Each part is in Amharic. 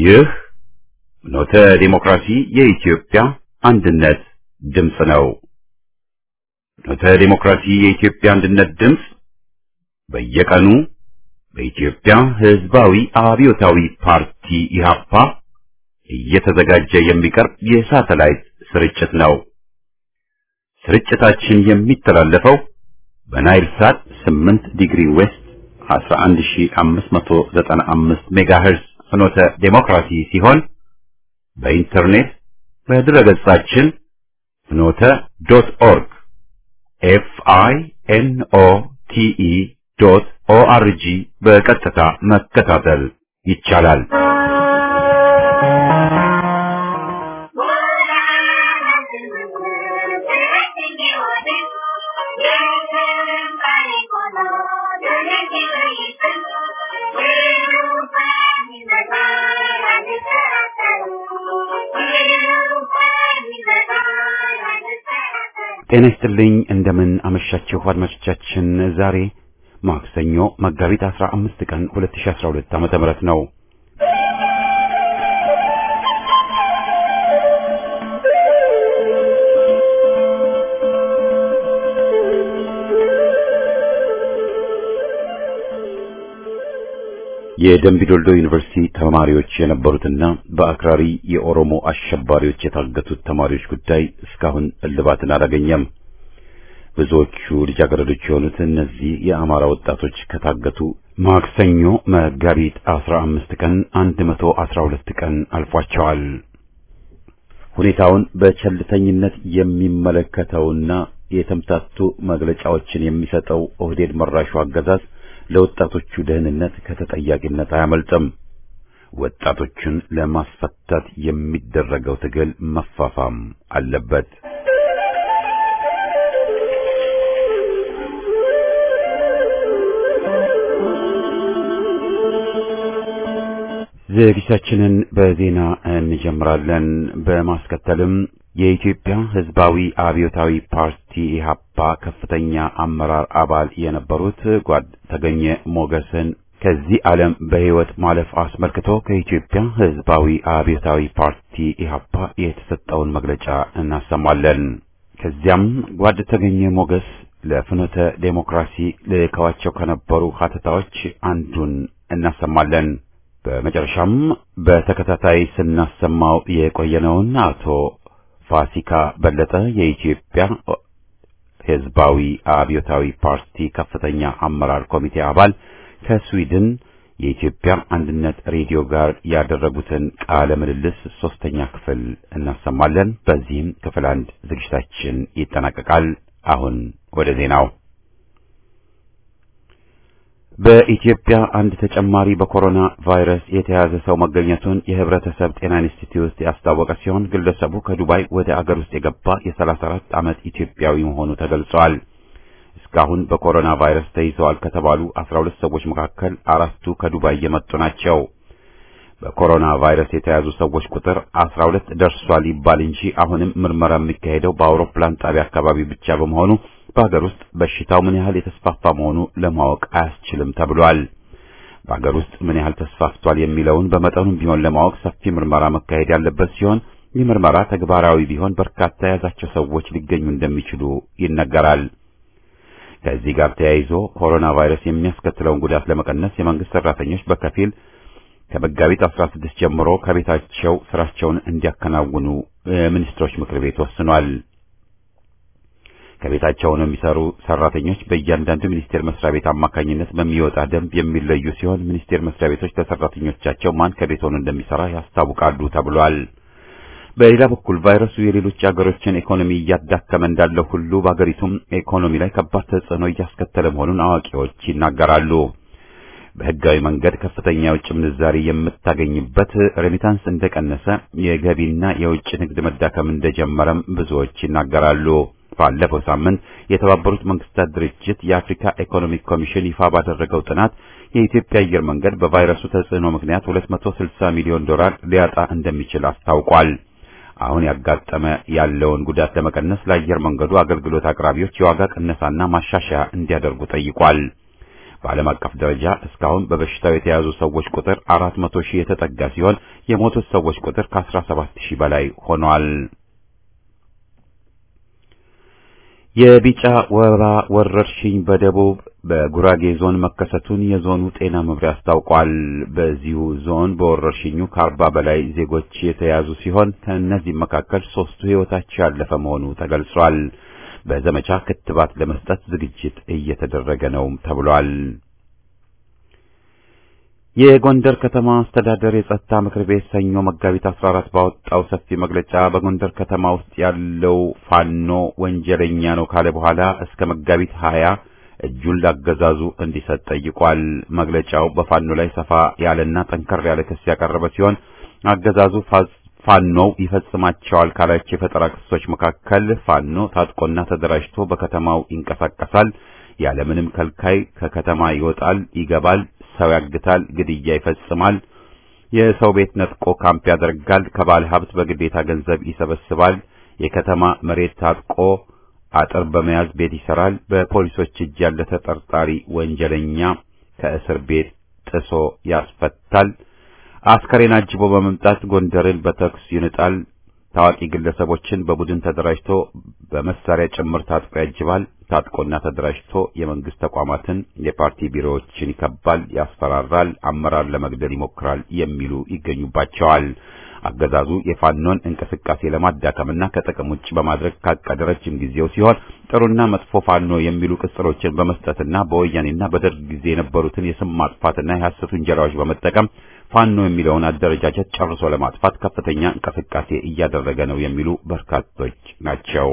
ይህ ኖተ ዲሞክራሲ የኢትዮጵያ አንድነት ድምፅ ነው። ኖተ ዲሞክራሲ የኢትዮጵያ አንድነት ድምፅ በየቀኑ በኢትዮጵያ ሕዝባዊ አብዮታዊ ፓርቲ ኢህአፓ እየተዘጋጀ የሚቀርብ የሳተላይት ስርጭት ነው። ስርጭታችን የሚተላለፈው በናይል ሳት 8 ዲግሪ ዌስት 11595 ሜጋሄርዝ ፍኖተ ዴሞክራሲ ሲሆን በኢንተርኔት በድረገጻችን ፍኖተ ዶት ኦርግ ኤፍ አይ ኤን ኦ ቲ ኢ ዶት ኦ አር ጂ በቀጥታ መከታተል ይቻላል። ጤና ይስጥልኝ እንደምን አመሻችሁ አድማጮቻችን። ዛሬ ማክሰኞ መጋቢት 15 ቀን 2012 ዓመተ ምህረት ነው። የደምቢዶልዶ ዩኒቨርሲቲ ተማሪዎች የነበሩትና በአክራሪ የኦሮሞ አሸባሪዎች የታገቱት ተማሪዎች ጉዳይ እስካሁን እልባትን አላገኘም። ብዙዎቹ ልጃገረዶች የሆኑት እነዚህ የአማራ ወጣቶች ከታገቱ ማክሰኞ መጋቢት 15 ቀን 112 ቀን አልፏቸዋል። ሁኔታውን በቸልተኝነት የሚመለከተውና የተምታቱ መግለጫዎችን የሚሰጠው ኦህዴድ መራሹ አገዛዝ ለወጣቶቹ ደህንነት ከተጠያቂነት አያመልጥም። ወጣቶቹን ለማስፈታት የሚደረገው ትግል መፋፋም አለበት። ዝግጅታችንን በዜና እንጀምራለን። በማስከተልም የኢትዮጵያ ሕዝባዊ አብዮታዊ ፓርቲ ኢህአፓ ከፍተኛ አመራር አባል የነበሩት ጓድ ተገኘ ሞገስን ከዚህ ዓለም በሕይወት ማለፍ አስመልክቶ ከኢትዮጵያ ሕዝባዊ አብዮታዊ ፓርቲ ኢህአፓ የተሰጠውን መግለጫ እናሰማለን። ከዚያም ጓድ ተገኘ ሞገስ ለፍኖተ ዴሞክራሲ ልከዋቸው ከነበሩ ሀተታዎች አንዱን እናሰማለን። በመጨረሻም በተከታታይ ስናሰማው የቆየነውን አቶ ፋሲካ በለጠ የኢትዮጵያ ሕዝባዊ አብዮታዊ ፓርቲ ከፍተኛ አመራር ኮሚቴ አባል ከስዊድን የኢትዮጵያ አንድነት ሬዲዮ ጋር ያደረጉትን ቃለ ምልልስ ሶስተኛ ክፍል እናሰማለን። በዚህም ክፍል አንድ ዝግጅታችን ይጠናቀቃል። አሁን ወደ ዜናው። በኢትዮጵያ አንድ ተጨማሪ በኮሮና ቫይረስ የተያዘ ሰው መገኘቱን የሕብረተሰብ ጤና ኢንስቲትዩት ያስታወቀ ሲሆን ግለሰቡ ከዱባይ ወደ አገር ውስጥ የገባ የ34 ዓመት ኢትዮጵያዊ መሆኑ ተገልጿል። እስካሁን በኮሮና ቫይረስ ተይዘዋል ከተባሉ 12 ሰዎች መካከል አራቱ ከዱባይ የመጡ ናቸው። በኮሮና ቫይረስ የተያዙ ሰዎች ቁጥር 12 ደርሷል ይባል እንጂ አሁንም ምርመራ የሚካሄደው በአውሮፕላን ጣቢያ አካባቢ ብቻ በመሆኑ በሀገር ውስጥ በሽታው ምን ያህል የተስፋፋ መሆኑ ለማወቅ አያስችልም ተብሏል። በሀገር ውስጥ ምን ያህል ተስፋፍቷል የሚለውን በመጠኑም ቢሆን ለማወቅ ሰፊ ምርመራ መካሄድ ያለበት ሲሆን ይህ ምርመራ ተግባራዊ ቢሆን በርካታ የያዛቸው ሰዎች ሊገኙ እንደሚችሉ ይነገራል። ከዚህ ጋር ተያይዞ ኮሮና ቫይረስ የሚያስከትለውን ጉዳት ለመቀነስ የመንግስት ሰራተኞች በከፊል ከመጋቢት 16 ጀምሮ ከቤታቸው ስራቸውን እንዲያከናውኑ የሚኒስትሮች ምክር ቤት ወስኗል። ከቤታቸው ነው የሚሰሩ ሰራተኞች በእያንዳንዱ ሚኒስቴር መስሪያ ቤት አማካኝነት በሚወጣ ደንብ የሚለዩ ሲሆን ሚኒስቴር መስሪያ ቤቶች ለሰራተኞቻቸው ማን ከቤት ሆኖ እንደሚሰራ ያስታውቃሉ ተብሏል። በሌላ በኩል ቫይረሱ የሌሎች አገሮችን ኢኮኖሚ እያዳከመ እንዳለው ሁሉ በአገሪቱም ኢኮኖሚ ላይ ከባድ ተጽዕኖ እያስከተለ መሆኑን አዋቂዎች ይናገራሉ። በህጋዊ መንገድ ከፍተኛ የውጭ ምንዛሪ የምታገኝበት ሬሚታንስ እንደቀነሰ፣ የገቢና የውጭ ንግድ መዳከም እንደጀመረም ብዙዎች ይናገራሉ። ባለፈው ሳምንት የተባበሩት መንግስታት ድርጅት የአፍሪካ ኢኮኖሚክ ኮሚሽን ይፋ ባደረገው ጥናት የኢትዮጵያ አየር መንገድ በቫይረሱ ተጽዕኖ ምክንያት 260 ሚሊዮን ዶላር ሊያጣ እንደሚችል አስታውቋል። አሁን ያጋጠመ ያለውን ጉዳት ለመቀነስ ለአየር መንገዱ አገልግሎት አቅራቢዎች የዋጋ ቅነሳና ማሻሻያ እንዲያደርጉ ጠይቋል። በዓለም አቀፍ ደረጃ እስካሁን በበሽታው የተያዙ ሰዎች ቁጥር 400 ሺህ የተጠጋ ሲሆን የሞቱት ሰዎች ቁጥር ከ17 ሺህ በላይ ሆኗል። የቢጫ ወባ ወረርሽኝ በደቡብ በጉራጌ ዞን መከሰቱን የዞኑ ጤና መምሪያ አስታውቋል። በዚሁ ዞን በወረርሽኙ ከአርባ በላይ ዜጎች የተያዙ ሲሆን ከእነዚህም መካከል ሶስቱ ሕይወታቸው ያለፈ መሆኑ ተገልጿል። በዘመቻ ክትባት ለመስጠት ዝግጅት እየተደረገ ነው ተብሏል። የጎንደር ከተማ አስተዳደር የጸጥታ ምክር ቤት ሰኞ መጋቢት 14 ባወጣው ሰፊ መግለጫ በጎንደር ከተማ ውስጥ ያለው ፋኖ ወንጀለኛ ነው ካለ በኋላ እስከ መጋቢት 20 እጁን ላገዛዙ እንዲሰጥ ጠይቋል። መግለጫው በፋኖ ላይ ሰፋ ያለና ጠንከር ያለ ክስ ያቀረበ ሲሆን አገዛዙ ፋኖው ይፈጽማቸዋል ካላቸው የፈጠራ ክሶች መካከል ፋኖ ታጥቆና ተደራጅቶ በከተማው ይንቀሳቀሳል፣ ያለምንም ከልካይ ከከተማ ይወጣል፣ ይገባል፣ ሰው ያግታል፣ ግድያ ይፈጽማል፣ የሰው ቤት ነጥቆ ካምፕ ያደርጋል፣ ከባለ ሀብት በግዴታ ገንዘብ ይሰበስባል፣ የከተማ መሬት ታጥቆ አጥር በመያዝ ቤት ይሰራል፣ በፖሊሶች እጅ ያለ ተጠርጣሪ ወንጀለኛ ከእስር ቤት ጥሶ ያስፈታል፣ አስከሬን አጅቦ በመምጣት ጎንደርን በተኩስ ይንጣል፣ ታዋቂ ግለሰቦችን በቡድን ተደራጅቶ በመሳሪያ ጭምር ታጥቆ ያጅባል፣ ታጥቆና ተደራጅቶ የመንግስት ተቋማትን የፓርቲ ቢሮዎችን ይከባል፣ ያስፈራራል፣ አመራር ለመግደል ይሞክራል የሚሉ ይገኙባቸዋል። አገዛዙ የፋኖን እንቅስቃሴ ለማዳከምና ከጥቅም ውጭ በማድረግ ካቀደ ረጅም ጊዜው ሲሆን ጥሩና መጥፎ ፋኖ የሚሉ ቅጽሎችን በመስጠትና በወያኔና በደርግ ጊዜ የነበሩትን የስም ማጥፋትና የሐሰት ውንጀላዎች በመጠቀም ፋኖ የሚለውን አደረጃጀት ጨርሶ ለማጥፋት ከፍተኛ እንቅስቃሴ እያደረገ ነው የሚሉ በርካቶች ናቸው።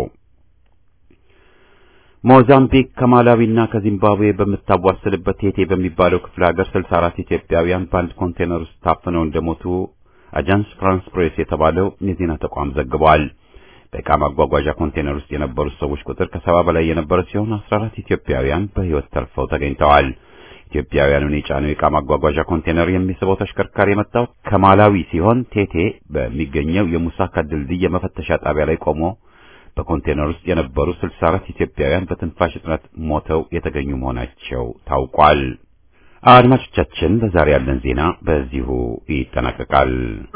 ሞዛምቢክ ከማላዊና ከዚምባብዌ በምታዋስልበት ቴቴ በሚባለው ክፍለ ሀገር 64 ኢትዮጵያውያን በአንድ ኮንቴነር ውስጥ ታፍነው እንደሞቱ አጃንስ ፍራንስ ፕሬስ የተባለው የዜና ተቋም ዘግቧል። በዕቃ ማጓጓዣ ኮንቴነር ውስጥ የነበሩት ሰዎች ቁጥር ከሰባ በላይ የነበረ ሲሆን 14 ኢትዮጵያውያን በሕይወት ተርፈው ተገኝተዋል። ኢትዮጵያውያኑን የጫነው የዕቃ ማጓጓዣ ኮንቴነር የሚስበው ተሽከርካሪ የመጣው ከማላዊ ሲሆን ቴቴ በሚገኘው የሙሳካ ድልድይ የመፈተሻ ጣቢያ ላይ ቆሞ በኮንቴነር ውስጥ የነበሩ 64 ኢትዮጵያውያን በትንፋሽ እጥረት ሞተው የተገኙ መሆናቸው ታውቋል። አድማጮቻችን ለዛሬ ያለን ዜና በዚሁ ይጠናቀቃል።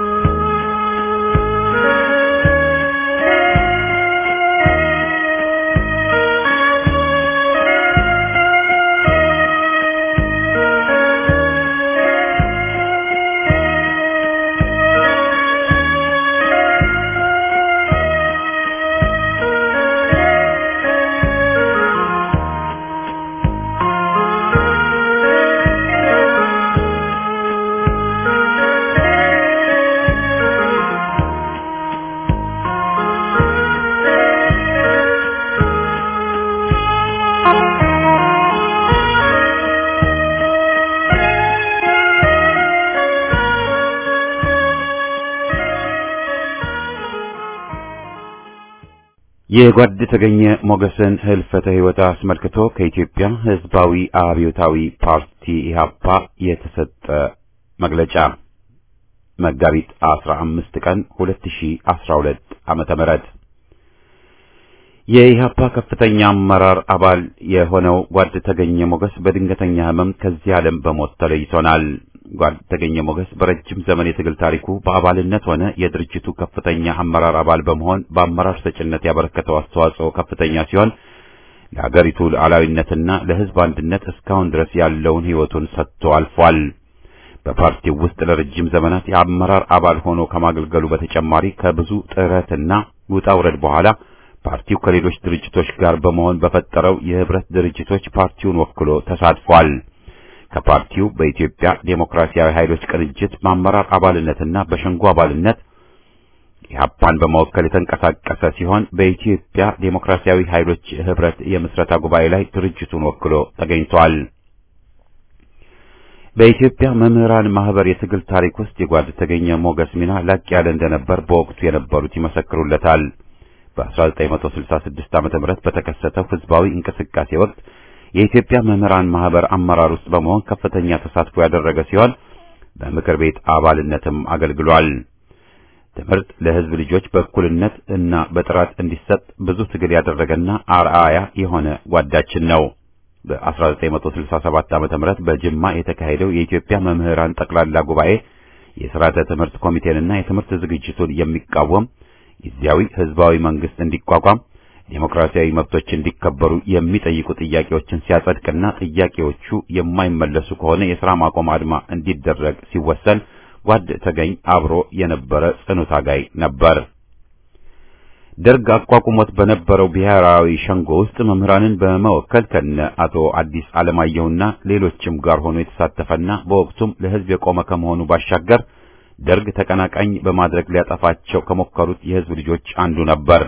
የጓድ ተገኘ ሞገስን ህልፈተ ሕይወት አስመልክቶ ከኢትዮጵያ ሕዝባዊ አብዮታዊ ፓርቲ ኢህአፓ የተሰጠ መግለጫ መጋቢት 15 ቀን 2012 ዓመተ ምህረት የኢህአፓ ከፍተኛ አመራር አባል የሆነው ጓድ ተገኘ ሞገስ በድንገተኛ ህመም ከዚህ ዓለም በሞት ተለይቶናል። ጓድ ተገኘ ሞገስ በረጅም ዘመን የትግል ታሪኩ በአባልነት ሆነ የድርጅቱ ከፍተኛ አመራር አባል በመሆን በአመራር ሰጭነት ያበረከተው አስተዋጽኦ ከፍተኛ ሲሆን ለሀገሪቱ ሉዓላዊነትና ለህዝብ አንድነት እስካሁን ድረስ ያለውን ህይወቱን ሰጥቶ አልፏል። በፓርቲው ውስጥ ለረጅም ዘመናት የአመራር አባል ሆኖ ከማገልገሉ በተጨማሪ ከብዙ ጥረትና ውጣ ውረድ በኋላ ፓርቲው ከሌሎች ድርጅቶች ጋር በመሆን በፈጠረው የህብረት ድርጅቶች ፓርቲውን ወክሎ ተሳትፏል። ከፓርቲው በኢትዮጵያ ዴሞክራሲያዊ ኃይሎች ቅንጅት በአመራር አባልነትና በሸንጎ አባልነት ኢህአፓን በመወከል የተንቀሳቀሰ ሲሆን በኢትዮጵያ ዴሞክራሲያዊ ኃይሎች ህብረት የምስረታ ጉባኤ ላይ ድርጅቱን ወክሎ ተገኝቷል። በኢትዮጵያ መምህራን ማህበር የትግል ታሪክ ውስጥ የጓድ ተገኘ ሞገስ ሚና ላቅ ያለ እንደነበር በወቅቱ የነበሩት ይመሰክሩለታል። በ1966 ዓመተ ምህረት በተከሰተው ህዝባዊ እንቅስቃሴ ወቅት የኢትዮጵያ መምህራን ማህበር አመራር ውስጥ በመሆን ከፍተኛ ተሳትፎ ያደረገ ሲሆን በምክር ቤት አባልነትም አገልግሏል። ትምህርት ለህዝብ ልጆች በእኩልነት እና በጥራት እንዲሰጥ ብዙ ትግል ያደረገና አርአያ የሆነ ጓዳችን ነው። በ1967 ዓመተ ምህረት በጅማ የተካሄደው የኢትዮጵያ መምህራን ጠቅላላ ጉባኤ የሥርዓተ ትምህርት ኮሚቴንና የትምህርት ዝግጅቱን የሚቃወም ጊዜያዊ ህዝባዊ መንግስት እንዲቋቋም ዴሞክራሲያዊ መብቶች እንዲከበሩ የሚጠይቁ ጥያቄዎችን ሲያጸድቅና ጥያቄዎቹ የማይመለሱ ከሆነ የሥራ ማቆም አድማ እንዲደረግ ሲወሰን ጓድ ተገኝ አብሮ የነበረ ጽኑ ታጋይ ነበር። ደርግ አቋቁሞት በነበረው ብሔራዊ ሸንጎ ውስጥ መምህራንን በመወከል ከነ አቶ አዲስ አለማየሁና ሌሎችም ጋር ሆኖ የተሳተፈና በወቅቱም ለህዝብ የቆመ ከመሆኑ ባሻገር ደርግ ተቀናቃኝ በማድረግ ሊያጠፋቸው ከሞከሩት የህዝብ ልጆች አንዱ ነበር።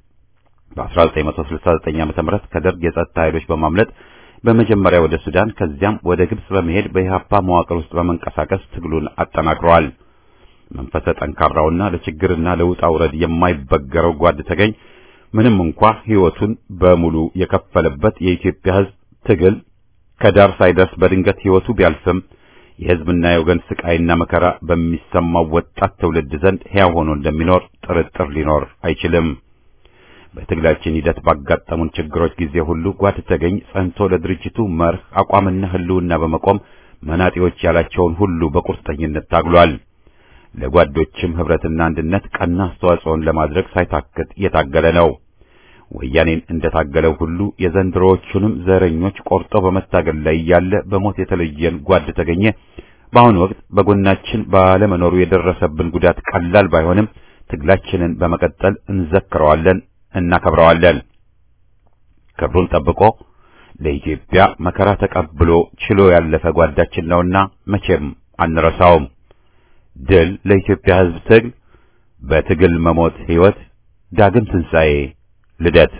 በ1969 ዓ.ም ከደርግ የጸጥታ ኃይሎች በማምለጥ በመጀመሪያ ወደ ሱዳን ከዚያም ወደ ግብጽ በመሄድ በኢህአፓ መዋቅር ውስጥ በመንቀሳቀስ ትግሉን አጠናክረዋል። መንፈሰ ጠንካራውና ለችግርና ለውጣ ውረድ የማይበገረው ጓድ ተገኝ ምንም እንኳ ህይወቱን በሙሉ የከፈለበት የኢትዮጵያ ህዝብ ትግል ከዳር ሳይደርስ በድንገት ህይወቱ ቢያልፍም የህዝብና የወገን ስቃይና መከራ በሚሰማው ወጣት ትውልድ ዘንድ ሕያው ሆኖ እንደሚኖር ጥርጥር ሊኖር አይችልም። በትግላችን ሂደት ባጋጠሙን ችግሮች ጊዜ ሁሉ ጓድ ተገኝ ጸንቶ ለድርጅቱ መርህ አቋምና ህልውና በመቆም መናጤዎች ያላቸውን ሁሉ በቁርጠኝነት ታግሏል። ለጓዶችም ህብረትና አንድነት ቀና አስተዋጽኦን ለማድረግ ሳይታክት የታገለ ነው። ወያኔን እንደታገለው ሁሉ የዘንድሮዎቹንም ዘረኞች ቆርጦ በመታገል ላይ ያለ በሞት የተለየን ጓድ ተገኘ በአሁኑ ወቅት በጎናችን ባለመኖሩ የደረሰብን ጉዳት ቀላል ባይሆንም ትግላችንን በመቀጠል እንዘክረዋለን፣ እናከብረዋለን። ክብሩን ጠብቆ ለኢትዮጵያ መከራ ተቀብሎ ችሎ ያለፈ ጓዳችን ነውና መቼም አንረሳውም። ድል ለኢትዮጵያ ህዝብ ትግል፣ በትግል መሞት ህይወት፣ ዳግም ትንሣኤ ልደት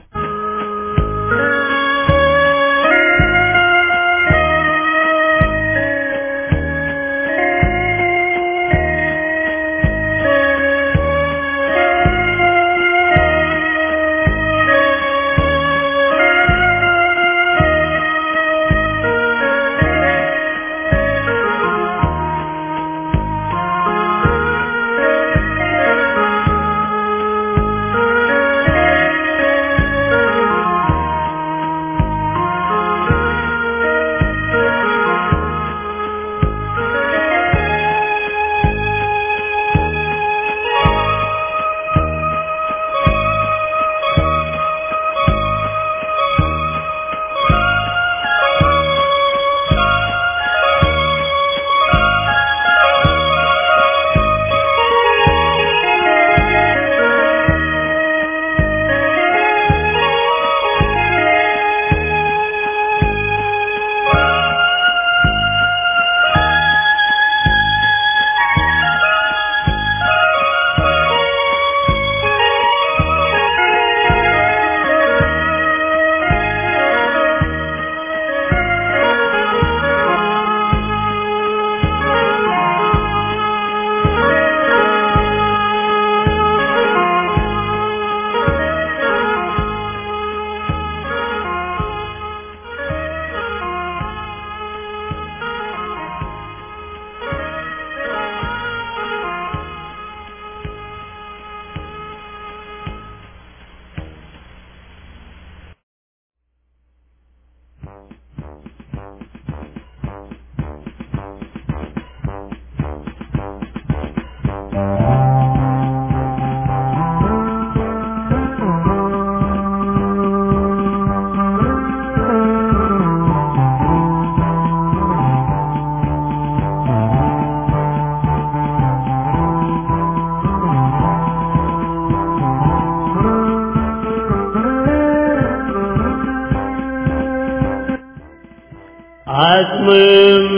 አጽምም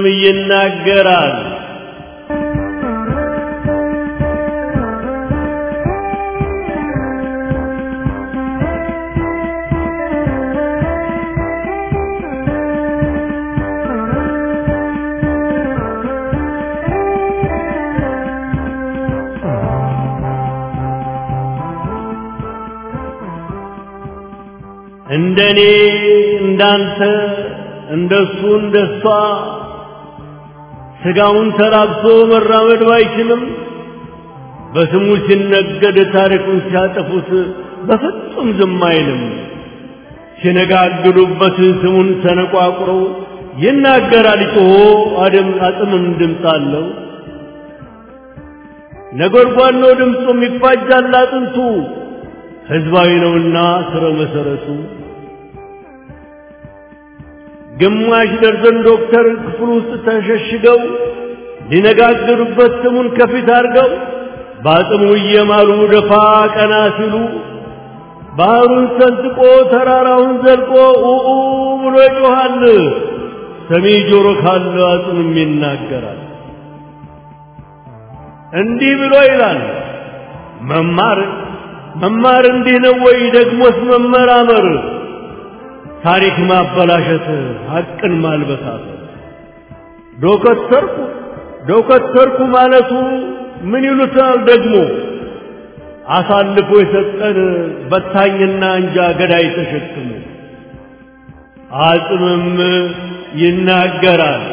ይናገራል። እንደኔ እንዳንተ እንደሱ እንደሷ ስጋውን ተራብሶ መራመድ ባይችልም በስሙ ሲነገድ ታሪኩን ሲያጠፉት በፍጹም ዝም አይልም። ሲነጋግዱበት ስሙን ሰነቋቁረው ይናገራል ጮሆ አደም አጥምም ድምፅ አለው። ነጎድጓድ ነው ድምፁም ይፋጃል አጥንቱ ሕዝባዊ ነውና ስረ መሰረቱ። ግማሽ ደርዘን ዶክተር ክፍል ውስጥ ተሸሽገው ሊነጋገሩበት ስሙን ከፊት አድርገው በአጽሙ እየማሉ ደፋ ቀና ሲሉ ባህሩን ሰንጥቆ ተራራውን ዘልቆ ኡኡ ብሎ ይጮኻል። ሰሚ ጆሮ ካለ አጽምም ይናገራል። እንዲህ ብሎ ይላል መማር መማር እንዲህ ነው ወይ? ደግሞስ መመራመር ታሪክ ማበላሸት ሐቅን ማልበሳት ዶከተርኩ ዶከተርኩ ማለቱ ምን ይሉታል ደግሞ አሳልፎ የሰጠን በታኝና እንጃ ገዳይ ተሸክሞ አጽምም ይናገራል።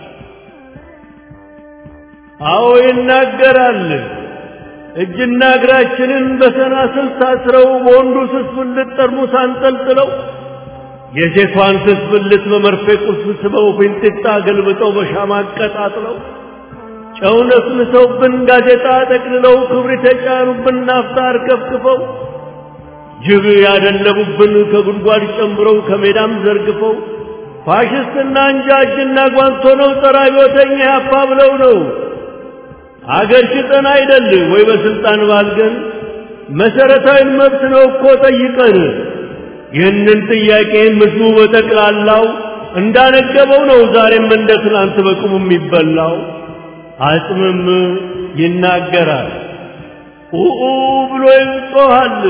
አዎ ይናገራል። እጅና እግራችንን በሰናስል ታስረው በወንዱ ስስ ብልት ጠርሙስ አንጠልጥለው የሴቷን ስስ ብልት በመርፌ ቁስ ስበው ፊንጢጣ ገልብጠው በሻማ አቀጣጥለው ጨው ነስንሰውብን ጋዜጣ ጠቅልለው ክብሪት የጫኑብን ናፍጣ አርከፍክፈው ጅብ ያደለቡብን ከጉድጓድ ጨምረው ከሜዳም ዘርግፈው ፋሽስትና እንጃ እጅና ጓንቶ ነው ጸረ አብዮተኛ ያፓ ብለው ነው አገር ሽጠን አይደል ወይ በስልጣን ባልገን መሰረታዊ መብት ነው እኮ ጠይቀን ይህንን ጥያቄ ምስሉ በጠቅላላው እንዳነገበው ነው ዛሬም እንደ ትናንት በቁሙ የሚበላው አጽምም ይናገራል ኡኡ ብሎ ይጮኻል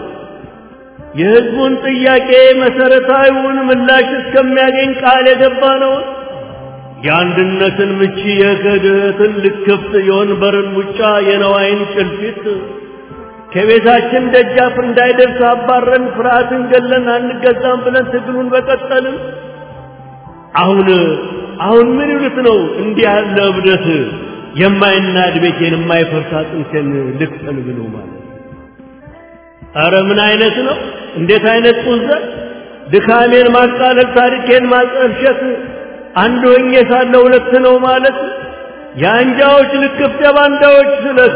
የህዝቡን ጥያቄ መሰረታዊውን ምላሽ እስከሚያገኝ ቃል የገባ ነው የአንድነትን ምቺ የክህደትን ልክፍት የወንበርን ሙጫ የነዋይን ጭልፊት ከቤታችን ደጃፍ እንዳይደርስ አባረን ፍርሃትን ገለን አንገዛም ብለን ትግሉን በቀጠልን አሁን አሁን ምን ይሉት ነው እንዲህ ያለ እብደት የማይናድ ቤቴን የማይፈርስ አጥንቴን ልክፈል ብሎ ማለት ኧረ ምን አይነት ነው እንዴት አይነት ቁዘት ድካሜን ማቃለል ታሪኬን ማጠልሸት አንድ ሆኜ ሳለ ሁለት ነው ማለት የአንጃዎች ልክፍት የባንዳዎች ስለት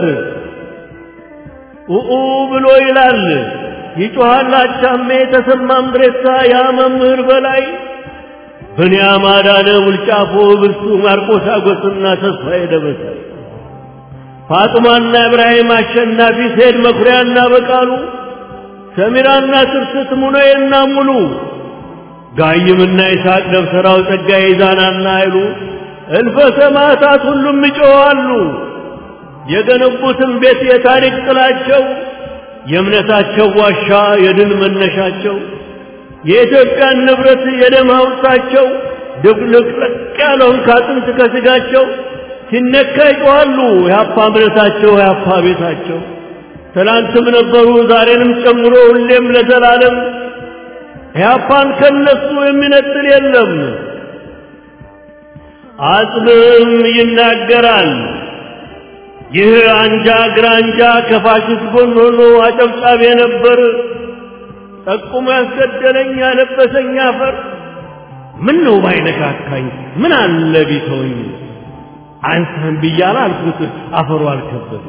ኡኡ ብሎ ይላል ይጮሃል አቻሜ ተሰማ ምድሬሳ ያ መምህር በላይ ብንያም አዳነ ውልጫፎ ብርሱ ማርቆስ አጎስና ተስፋዬ ደበሳይ ፋጥማና ኢብራሂም አሸናፊ ሴድ መኩሪያና በቃሉ ሰሚራና ትርስት ሙነዬና ሙሉ ጋይምና ይስሐቅ ደብተራው ጸጋዬ ይዛናና አይሉ እልፈ ሰማዕታት ሁሉም ይጮኻሉ። የገነቡትን ቤት የታሪክ ጥላቸው የእምነታቸው ዋሻ የድል መነሻቸው የኢትዮጵያን ንብረት የደም ሐውልታቸው ድብልቅልቅ ያለውን ካጥንት ከስጋቸው ሲነካ ይጮኻሉ። የአፓ እምነታቸው የአፓ ቤታቸው ትላንትም ነበሩ ዛሬንም ጨምሮ ሁሌም ለዘላለም ኢህአፓን ከነሱ የሚነጥል የለም። አጽምም ይናገራል። ይህ አንጃ ግራንጃ ከፋሽስት ጎን ሆኖ አጨብጫቢ ነበር። ጠቁሞ ያስገደለኝ ያለበሰኝ አፈር ምን ነው ባይነካካኝ ምን አለ ቢተወኝ አንተን ብያለሁ አልኩት አፈሩ አልከበደኝ።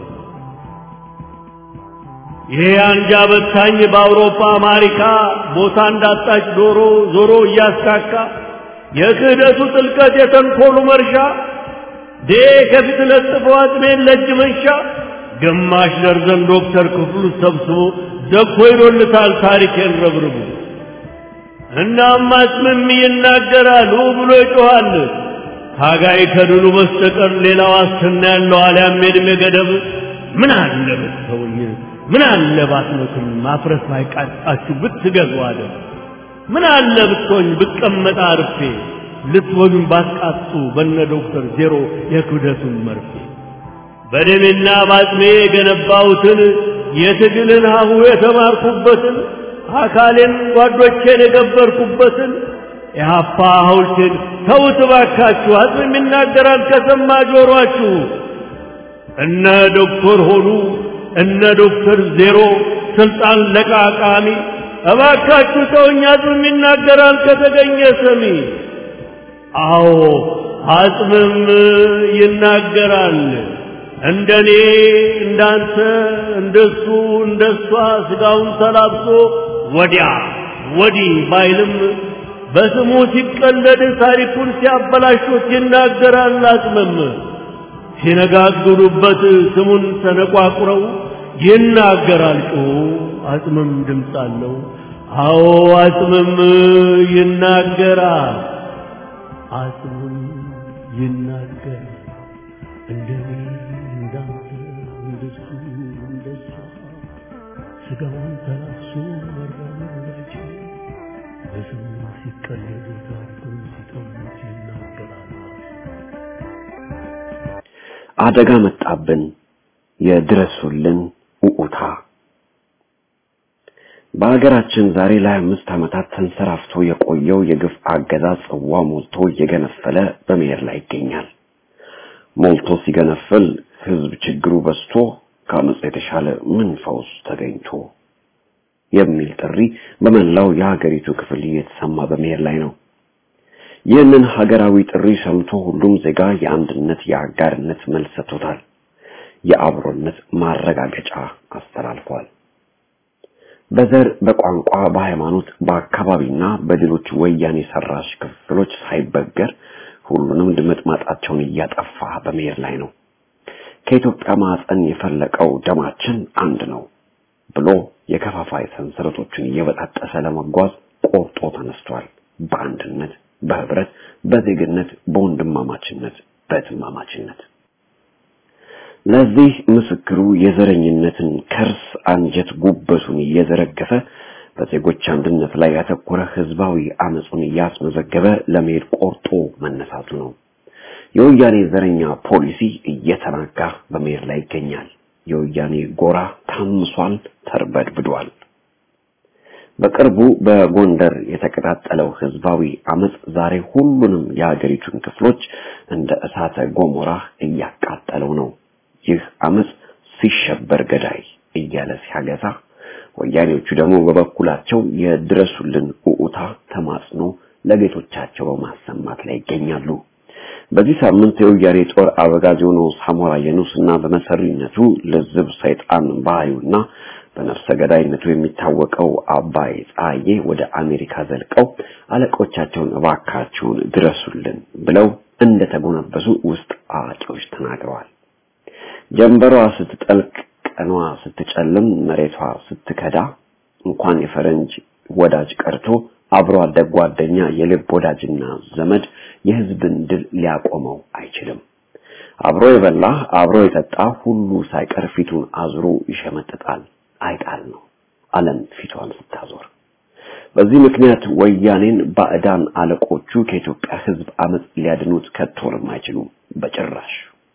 ይሄ አንጃ በታኝ በአውሮፓ አሜሪካ ቦታ እንዳጣች ዶሮ ዞሮ እያስካካ የክህደቱ ጥልቀት የተንኮሉ መርሻ ዴ ከፊት ለጥፎ አጥሜን ለእጅ መንሻ ግማሽ ደርዘን ዶክተር ክፍሉ ሰብስቦ ዘግቶ ይዶልታል ታሪኬን ረብርቡ። እናም አጽምም ይናገራል ብሎ ይጮኻል። ታጋይ ከድሉ በስተቀር ሌላ ዋስትና ያለው አልያም የዕድሜ ገደብ ምን አለ ብትተውኝ ምን አለ ባትሞትም ማፍረስ ባይቃጣችሁ ብትገዙ አለ ምን አለ ብትሆኝ ብቀመጣ አርፌ ልትወዱን ባትቃጡ በነ ዶክተር ዜሮ የክብደቱን መርፌ በደሜና ባጥሜ የገነባሁትን የትግልን ሀሁ የተማርኩበትን አካሌን ጓዶቼን የገበርኩበትን የሀፓ ሐውልቴን ተውት ባካችሁ። አጽም ይናገራል ከሰማ ጆሮአችሁ እነ ዶክተር ሆኑ እነ ዶክተር ዜሮ ስልጣን ለቃቃሚ እባካችሁ ተውኝ፣ አጽምም ይናገራል ከተገኘ ሰሚ። አዎ አጽምም ይናገራል። እንደኔ እንዳንተ እንደሱ እንደሷ ስጋውን ተላብሶ ወዲያ ወዲህ ባይልም በስሙ ሲቀለድ ታሪኩን ሲያበላሹት ይናገራል አጽምም። ሲነጋግሩበት ስሙን ተነቋቁረው ይናገራል ጮሁ አጽምም ድምፅ አለው። አዎ አጽምም ይናገራል። አጽምም ይናገራል። እንደኔ እንዳንተ እንደሱ እንደሷ ስጋውን ተላብሶ መራመዳቸው በስሙ ሲቀለዱ ታሪኩን ሲጠሙት ይናገራል። አደጋ መጣብን፣ የድረሱልን ኡኡታ። በሀገራችን ዛሬ ላይ አምስት ዓመታት ተንሰራፍቶ የቆየው የግፍ አገዛዝ ጽዋ ሞልቶ እየገነፈለ በመሄድ ላይ ይገኛል። ሞልቶ ሲገነፍል ህዝብ ችግሩ በዝቶ ከአመፅ የተሻለ ምን ፈውስ ተገኝቶ የሚል ጥሪ በመላው የሀገሪቱ ክፍል እየተሰማ በመሄድ ላይ ነው። ይህንን ሀገራዊ ጥሪ ሰምቶ ሁሉም ዜጋ የአንድነት የአጋርነት መልስ ሰጥቶታል። የአብሮነት ማረጋገጫ አስተላልፏል። በዘር፣ በቋንቋ፣ በሃይማኖት፣ በአካባቢና በሌሎች ወያኔ ሰራሽ ክፍሎች ሳይበገር ሁሉንም ድምጥማጣቸውን እያጠፋ በመሄድ ላይ ነው። ከኢትዮጵያ ማዕፀን የፈለቀው ደማችን አንድ ነው ብሎ የከፋፋይ ሰንሰለቶችን እየበጣጠሰ ለመጓዝ ቆርጦ ተነስቷል። በአንድነት፣ በህብረት፣ በዜግነት፣ በወንድማማችነት፣ በትማማችነት ለዚህ ምስክሩ የዘረኝነትን ከርስ አንጀት ጉበቱን እየዘረገፈ በዜጎች አንድነት ላይ ያተኮረ ህዝባዊ አመፁን እያስመዘገበ ለመሄድ ቆርጦ መነሳቱ ነው። የወያኔ ዘረኛ ፖሊሲ እየተናጋ በመሄድ ላይ ይገኛል። የወያኔ ጎራ ታምሷል፣ ተርበድብዷል። በቅርቡ በጎንደር የተቀጣጠለው ህዝባዊ አመፅ ዛሬ ሁሉንም የሀገሪቱን ክፍሎች እንደ እሳተ ገሞራ እያቃጠለው ነው። ይህ አመፅ ሲሸበር ገዳይ እያለ ሲያገሳ፣ ወያኔዎቹ ደግሞ በበኩላቸው የድረሱልን ኡኡታ ተማጽኖ ለጌቶቻቸው በማሰማት ላይ ይገኛሉ። በዚህ ሳምንት የወያኔ ጦር አበጋዝ የሆነው ሳሞራ የኑስና በመሰሪነቱ ልዝብ ሰይጣን ባህሪውና በነፍሰ ገዳይነቱ የሚታወቀው አባይ ፀሐዬ ወደ አሜሪካ ዘልቀው አለቆቻቸውን እባካቸውን ድረሱልን ብለው እንደተጎነበሱ ውስጥ አዋቂዎች ተናግረዋል። ጀንበሯ ስትጠልቅ ቀኗ ስትጨልም መሬቷ ስትከዳ እንኳን የፈረንጅ ወዳጅ ቀርቶ አብሮ አደግ ጓደኛ የልብ ወዳጅና ዘመድ የህዝብን ድል ሊያቆመው አይችልም። አብሮ የበላ አብሮ የጠጣ ሁሉ ሳይቀር ፊቱን አዙሮ ይሸመጥጣል። አይጣል ነው ዓለም ፊቷን ስታዞር። በዚህ ምክንያት ወያኔን ባዕዳን አለቆቹ ከኢትዮጵያ ህዝብ አመፅ ሊያድኑት ከቶንም አይችሉም በጭራሽ።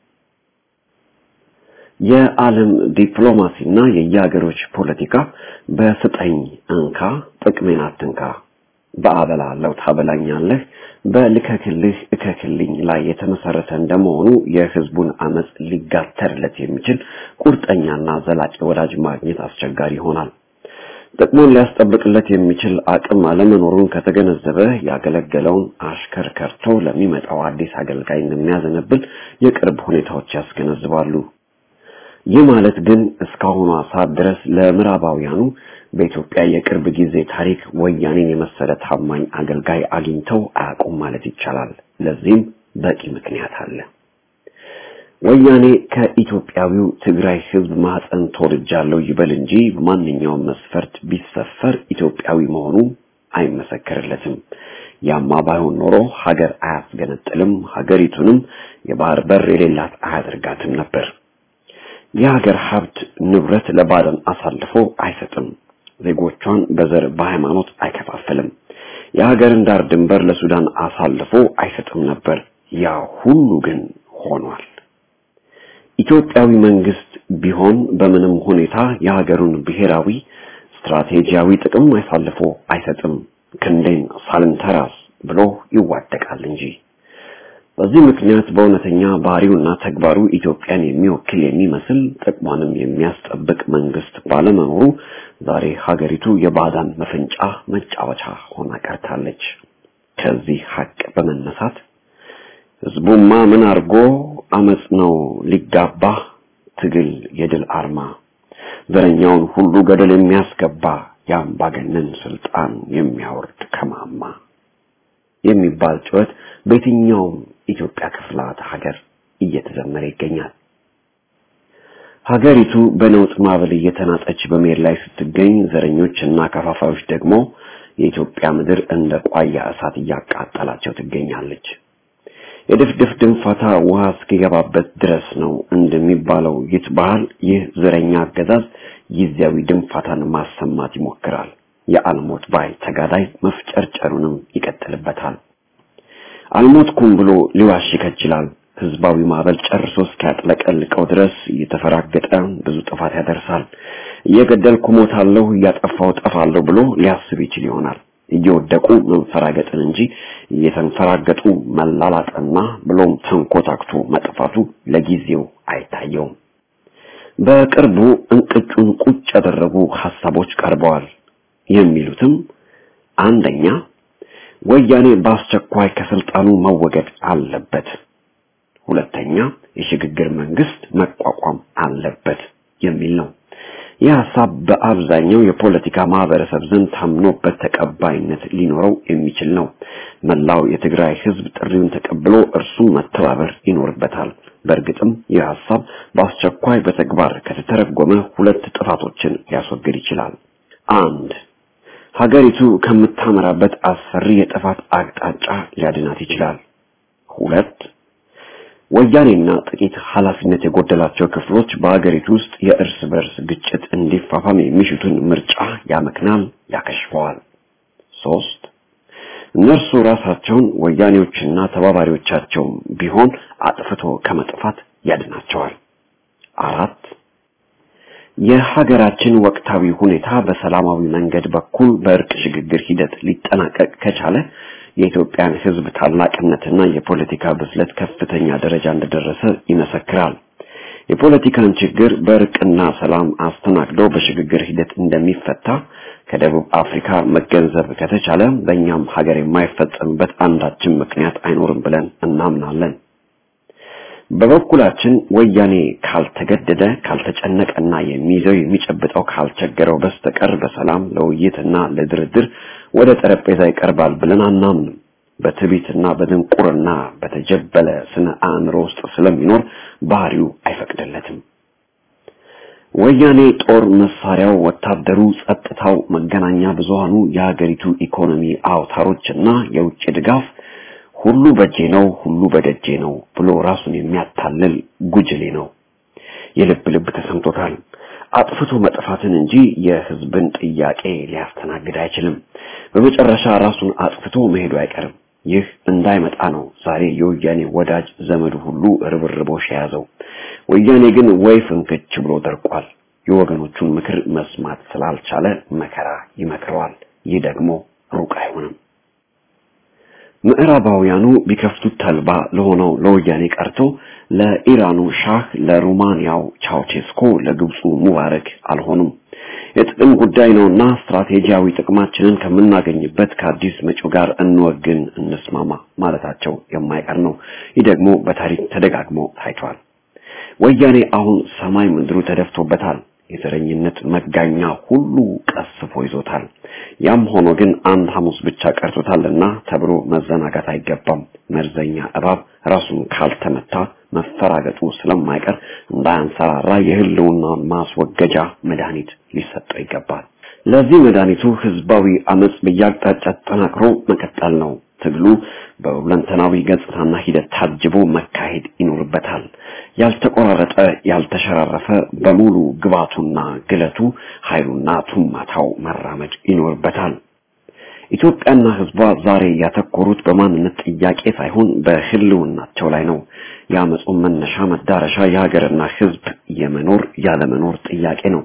የዓለም ዲፕሎማሲና የየሀገሮች ፖለቲካ በስጠኝ እንካ ጥቅሜን አትንካ፣ በአበላለው ታበላኛለህ፣ በልከክልህ እከክልኝ ላይ የተመሰረተ እንደመሆኑ የህዝቡን አመፅ ሊጋተርለት የሚችል ቁርጠኛና ዘላቂ ወዳጅ ማግኘት አስቸጋሪ ይሆናል። ጥቅሙን ሊያስጠብቅለት የሚችል አቅም አለመኖሩን ከተገነዘበ ያገለገለውን አሽከር ከርቶ ለሚመጣው አዲስ አገልጋይ እንደሚያዘነብል የቅርብ ሁኔታዎች ያስገነዝባሉ። ይህ ማለት ግን እስካሁኗ ሰዓት ድረስ ለምዕራባውያኑ በኢትዮጵያ የቅርብ ጊዜ ታሪክ ወያኔን የመሰለ ታማኝ አገልጋይ አግኝተው አያውቁም ማለት ይቻላል። ለዚህም በቂ ምክንያት አለ። ወያኔ ከኢትዮጵያዊው ትግራይ ህዝብ ማህፀን ተወልጃለሁ ይበል እንጂ በማንኛውም መስፈርት ቢሰፈር ኢትዮጵያዊ መሆኑ አይመሰከርለትም። ያማ ባይሆን ኖሮ ሀገር አያስገነጥልም፣ ሀገሪቱንም የባህር በር የሌላት አያደርጋትም ነበር። የሀገር ሀብት ንብረት ለባዕዳን አሳልፎ አይሰጥም። ዜጎቿን በዘር በሃይማኖት አይከፋፍልም። የሀገርን ዳር ድንበር ለሱዳን አሳልፎ አይሰጥም ነበር። ያ ሁሉ ግን ሆኗል። ኢትዮጵያዊ መንግስት ቢሆን በምንም ሁኔታ የሀገሩን ብሔራዊ ስትራቴጂያዊ ጥቅም አሳልፎ አይሰጥም። ክንዴን ሳልንተራስ ብሎ ይዋደቃል እንጂ በዚህ ምክንያት በእውነተኛ ባህሪውና ተግባሩ ኢትዮጵያን የሚወክል የሚመስል ጥቅሟንም የሚያስጠብቅ መንግስት ባለመኖሩ ዛሬ ሀገሪቱ የባዕዳን መፈንጫ መጫወቻ ሆና ቀርታለች። ከዚህ ሀቅ በመነሳት ህዝቡማ ምን አድርጎ አመጽ ነው ሊጋባ ትግል የድል አርማ ዘረኛውን ሁሉ ገደል የሚያስገባ የአምባገነን ስልጣን የሚያወርድ ከማማ የሚባል ጩኸት በየትኛውም ኢትዮጵያ ክፍላት ሀገር እየተዘመረ ይገኛል። ሀገሪቱ በነውጥ ማዕበል እየተናጠች በመሄድ ላይ ስትገኝ ዘረኞችና ከፋፋዮች ደግሞ የኢትዮጵያ ምድር እንደ ቋያ እሳት እያቃጠላቸው ትገኛለች። የድፍድፍ ድንፋታ ውሃ እስኪገባበት ድረስ ነው እንደሚባለው ይህ ባህል ይህ ዘረኛ አገዛዝ ጊዜያዊ ድንፋታን ማሰማት ይሞክራል። የአልሞት ባይ ተጋዳይ መፍጨርጨሩንም ይቀጥልበታል። አልሞትኩም ብሎ ሊዋሽ ይከጅላል። ህዝባዊ ማዕበል ጨርሶ እስኪያጥለቀልቀው ድረስ እየተፈራገጠ ብዙ ጥፋት ያደርሳል። እየገደልኩ ሞታለሁ፣ እያጠፋሁ ጠፋለሁ ብሎ ሊያስብ ይችል ይሆናል። እየወደቁ መንፈራገጥን እንጂ እየተንፈራገጡ መላላጥና ብሎም ተንኮታክቶ መጥፋቱ ለጊዜው አይታየውም። በቅርቡ እንቅጩን ቁጭ ያደረጉ ሐሳቦች ቀርበዋል። የሚሉትም አንደኛ ወያኔ በአስቸኳይ ከስልጣኑ መወገድ አለበት፣ ሁለተኛ የሽግግር መንግስት መቋቋም አለበት የሚል ነው። ይህ ሐሳብ በአብዛኛው የፖለቲካ ማህበረሰብ ዘንድ ታምኖበት ተቀባይነት ሊኖረው የሚችል ነው። መላው የትግራይ ህዝብ ጥሪውን ተቀብሎ እርሱም መተባበር ይኖርበታል። በእርግጥም ይህ ሐሳብ በአስቸኳይ በተግባር ከተተረጎመ ሁለት ጥፋቶችን ሊያስወግድ ይችላል። አንድ ሀገሪቱ ከምታመራበት አስፈሪ የጥፋት አቅጣጫ ሊያድናት ይችላል። ሁለት ወያኔና ጥቂት ኃላፊነት የጎደላቸው ክፍሎች በሀገሪቱ ውስጥ የእርስ በርስ ግጭት እንዲፋፋም የሚሹትን ምርጫ ያመክናል፣ ያከሽፈዋል። ሶስት እነርሱ ራሳቸውን ወያኔዎችና ተባባሪዎቻቸው ቢሆን አጥፍቶ ከመጥፋት ያድናቸዋል። አራት የሀገራችን ወቅታዊ ሁኔታ በሰላማዊ መንገድ በኩል በእርቅ ሽግግር ሂደት ሊጠናቀቅ ከቻለ የኢትዮጵያን ሕዝብ ታላቅነትና የፖለቲካ ብስለት ከፍተኛ ደረጃ እንደደረሰ ይመሰክራል። የፖለቲካን ችግር በእርቅና ሰላም አስተናግዶ በሽግግር ሂደት እንደሚፈታ ከደቡብ አፍሪካ መገንዘብ ከተቻለ በእኛም ሀገር የማይፈጸምበት አንዳችን ምክንያት አይኖርም ብለን እናምናለን። በበኩላችን ወያኔ ካልተገደደ ካልተጨነቀና የሚይዘው የሚጨብጠው ካልቸገረው በስተቀር በሰላም ለውይይትና ለድርድር ወደ ጠረጴዛ ይቀርባል ብለን አናምንም። በትዕቢትና በድንቁርና በተጀበለ ስነ አእምሮ ውስጥ ስለሚኖር ባህሪው አይፈቅድለትም። ወያኔ ጦር መሳሪያው፣ ወታደሩ፣ ጸጥታው፣ መገናኛ ብዙሃኑ፣ የሀገሪቱ ኢኮኖሚ አውታሮችና የውጭ ድጋፍ ሁሉ በጄ ነው፣ ሁሉ በደጄ ነው ብሎ ራሱን የሚያታልል ጉጅሌ ነው። የልብ ልብ ተሰምቶታል። አጥፍቶ መጥፋትን እንጂ የሕዝብን ጥያቄ ሊያስተናግድ አይችልም። በመጨረሻ ራሱን አጥፍቶ መሄዱ አይቀርም። ይህ እንዳይመጣ ነው ዛሬ የወያኔ ወዳጅ ዘመዱ ሁሉ ርብርቦሽ የያዘው። ወያኔ ግን ወይ ፍንክች ብሎ ደርቋል። የወገኖቹን ምክር መስማት ስላልቻለ መከራ ይመክረዋል። ይህ ደግሞ ሩቅ አይሆንም። ምዕራባውያኑ ቢከፍቱት ተልባ ለሆነው ለወያኔ ቀርቶ ለኢራኑ ሻህ፣ ለሩማንያው ቻውቼስኮ፣ ለግብፁ ሙባረክ አልሆኑም። የጥቅም ጉዳይ ነውና ስትራቴጂያዊ ጥቅማችንን ከምናገኝበት ከአዲስ መጪው ጋር እንወግን፣ እንስማማ ማለታቸው የማይቀር ነው። ይህ ደግሞ በታሪክ ተደጋግሞ ታይቷል። ወያኔ አሁን ሰማይ ምድሩ ተደፍቶበታል። የዘረኝነት መጋኛ ሁሉ ቀስፎ ይዞታል። ያም ሆኖ ግን አንድ ሐሙስ ብቻ ቀርቶታልና ተብሎ መዘናጋት አይገባም። መርዘኛ እባብ ራሱን ካልተመታ መፈራገጡ ስለማይቀር እንዳያንሰራራ የህልውናውን ማስወገጃ መድኃኒት ሊሰጠው ይገባል። ለዚህ መድኃኒቱ ህዝባዊ አመጽ በየአቅጣጫ ተጠናክሮ መቀጠል ነው። ትግሉ በሁለንተናዊ ገጽታና ሂደት ታጅቦ መካሄድ ይኖርበታል። ያልተቆራረጠ ያልተሸራረፈ በሙሉ ግባቱና ግለቱ ኃይሉና ቱማታው መራመድ ይኖርበታል። ኢትዮጵያና ህዝቧ ዛሬ ያተኮሩት በማንነት ጥያቄ ሳይሆን በህልውናቸው ላይ ነው። የአመፁን መነሻ መዳረሻ የሀገርና ህዝብ የመኖር ያለመኖር ጥያቄ ነው።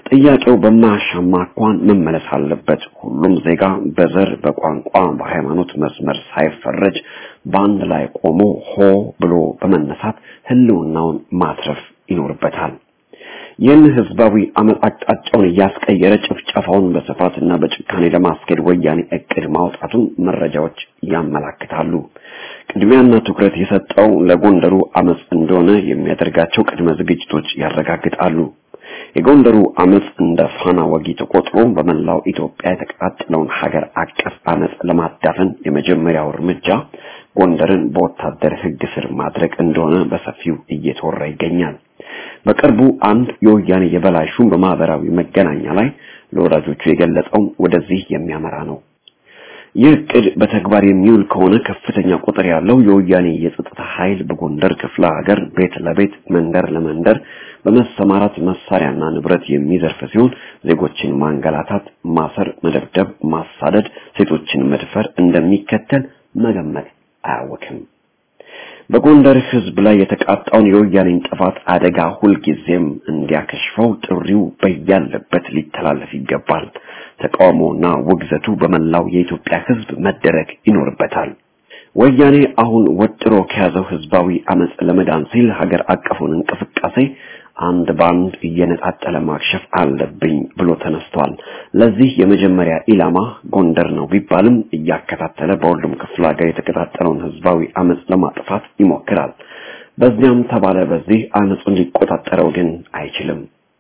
ጥያቄው በማያሻማ አኳኋን መመለስ አለበት። ሁሉም ዜጋ በዘር፣ በቋንቋ፣ በሃይማኖት መስመር ሳይፈረጅ በአንድ ላይ ቆሞ ሆ ብሎ በመነሳት ህልውናውን ማትረፍ ይኖርበታል። ይህን ህዝባዊ አመፅ አቅጣጫውን እያስቀየረ ጭፍጨፋውን በስፋትና በጭካኔ ለማስኬድ ወያኔ እቅድ ማውጣቱን መረጃዎች ያመላክታሉ። ቅድሚያና ትኩረት የሰጠው ለጎንደሩ አመፅ እንደሆነ የሚያደርጋቸው ቅድመ ዝግጅቶች ያረጋግጣሉ። የጎንደሩ አመፅ እንደ ፋና ወጊ ተቆጥሮ በመላው ኢትዮጵያ የተቀጣጠለውን ሀገር አቀፍ አመፅ ለማዳፈን የመጀመሪያው እርምጃ ጎንደርን በወታደር ህግ ስር ማድረግ እንደሆነ በሰፊው እየተወራ ይገኛል። በቅርቡ አንድ የወያኔ የበላይ ሹም በማህበራዊ መገናኛ ላይ ለወዳጆቹ የገለጸው ወደዚህ የሚያመራ ነው። ይህ እቅድ በተግባር የሚውል ከሆነ ከፍተኛ ቁጥር ያለው የወያኔ የጸጥታ ኃይል በጎንደር ክፍለ ሀገር ቤት ለቤት መንደር ለመንደር በመሰማራት መሳሪያና ንብረት የሚዘርፍ ሲሆን ዜጎችን ማንገላታት፣ ማሰር፣ መደብደብ፣ ማሳደድ፣ ሴቶችን መድፈር እንደሚከተል መገመት አያወክም። በጎንደር ህዝብ ላይ የተቃጣውን የወያኔን ጥፋት አደጋ ሁልጊዜም እንዲያከሽፈው ጥሪው በያለበት ሊተላለፍ ይገባል። ተቃውሞና ውግዘቱ በመላው የኢትዮጵያ ህዝብ መደረግ ይኖርበታል። ወያኔ አሁን ወጥሮ ከያዘው ህዝባዊ አመፅ ለመዳን ሲል ሀገር አቀፉን እንቅስቃሴ አንድ ባንድ እየነጣጠለ ማክሸፍ አለብኝ ብሎ ተነስቷል። ለዚህ የመጀመሪያ ኢላማ ጎንደር ነው ቢባልም እያከታተለ በሁሉም ክፍለ ሀገር የተቀጣጠለውን ህዝባዊ አመፅ ለማጥፋት ይሞክራል። በዚያም ተባለ በዚህ አመፁን ሊቆጣጠረው ግን አይችልም።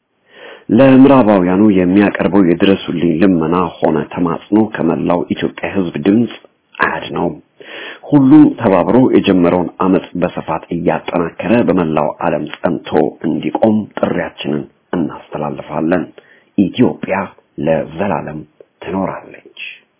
ለምዕራባውያኑ የሚያቀርበው የድረሱልኝ ልመና ሆነ ተማጽኖ ከመላው ኢትዮጵያ ህዝብ ድምፅ አያድነውም። ሁሉም ተባብሮ የጀመረውን አመፅ በስፋት እያጠናከረ በመላው ዓለም ጸንቶ እንዲቆም ጥሪያችንን እናስተላልፋለን። ኢትዮጵያ ለዘላለም ትኖራለች።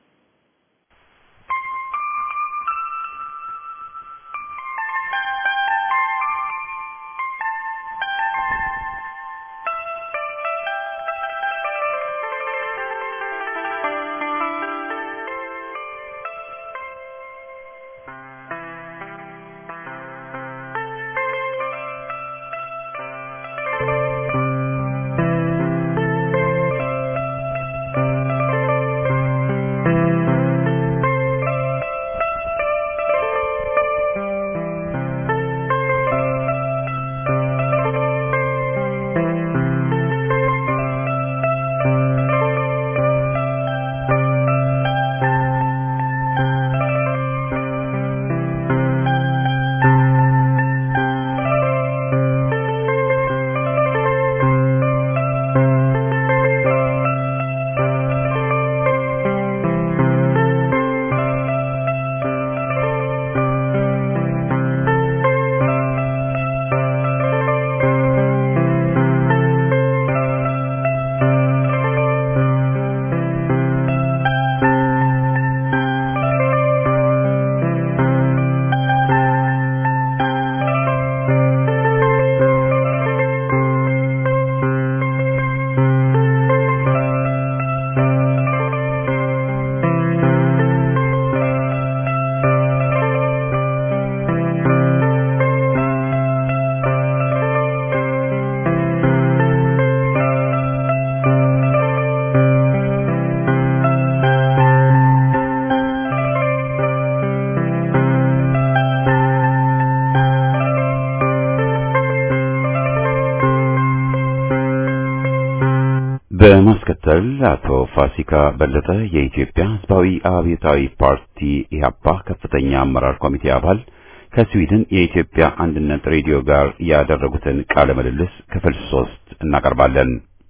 በማስከተል አቶ ፋሲካ በለጠ የኢትዮጵያ ሕዝባዊ አብዮታዊ ፓርቲ ኢህአፓ ከፍተኛ አመራር ኮሚቴ አባል ከስዊድን የኢትዮጵያ አንድነት ሬዲዮ ጋር ያደረጉትን ቃለ ምልልስ ክፍል ሶስት እናቀርባለን።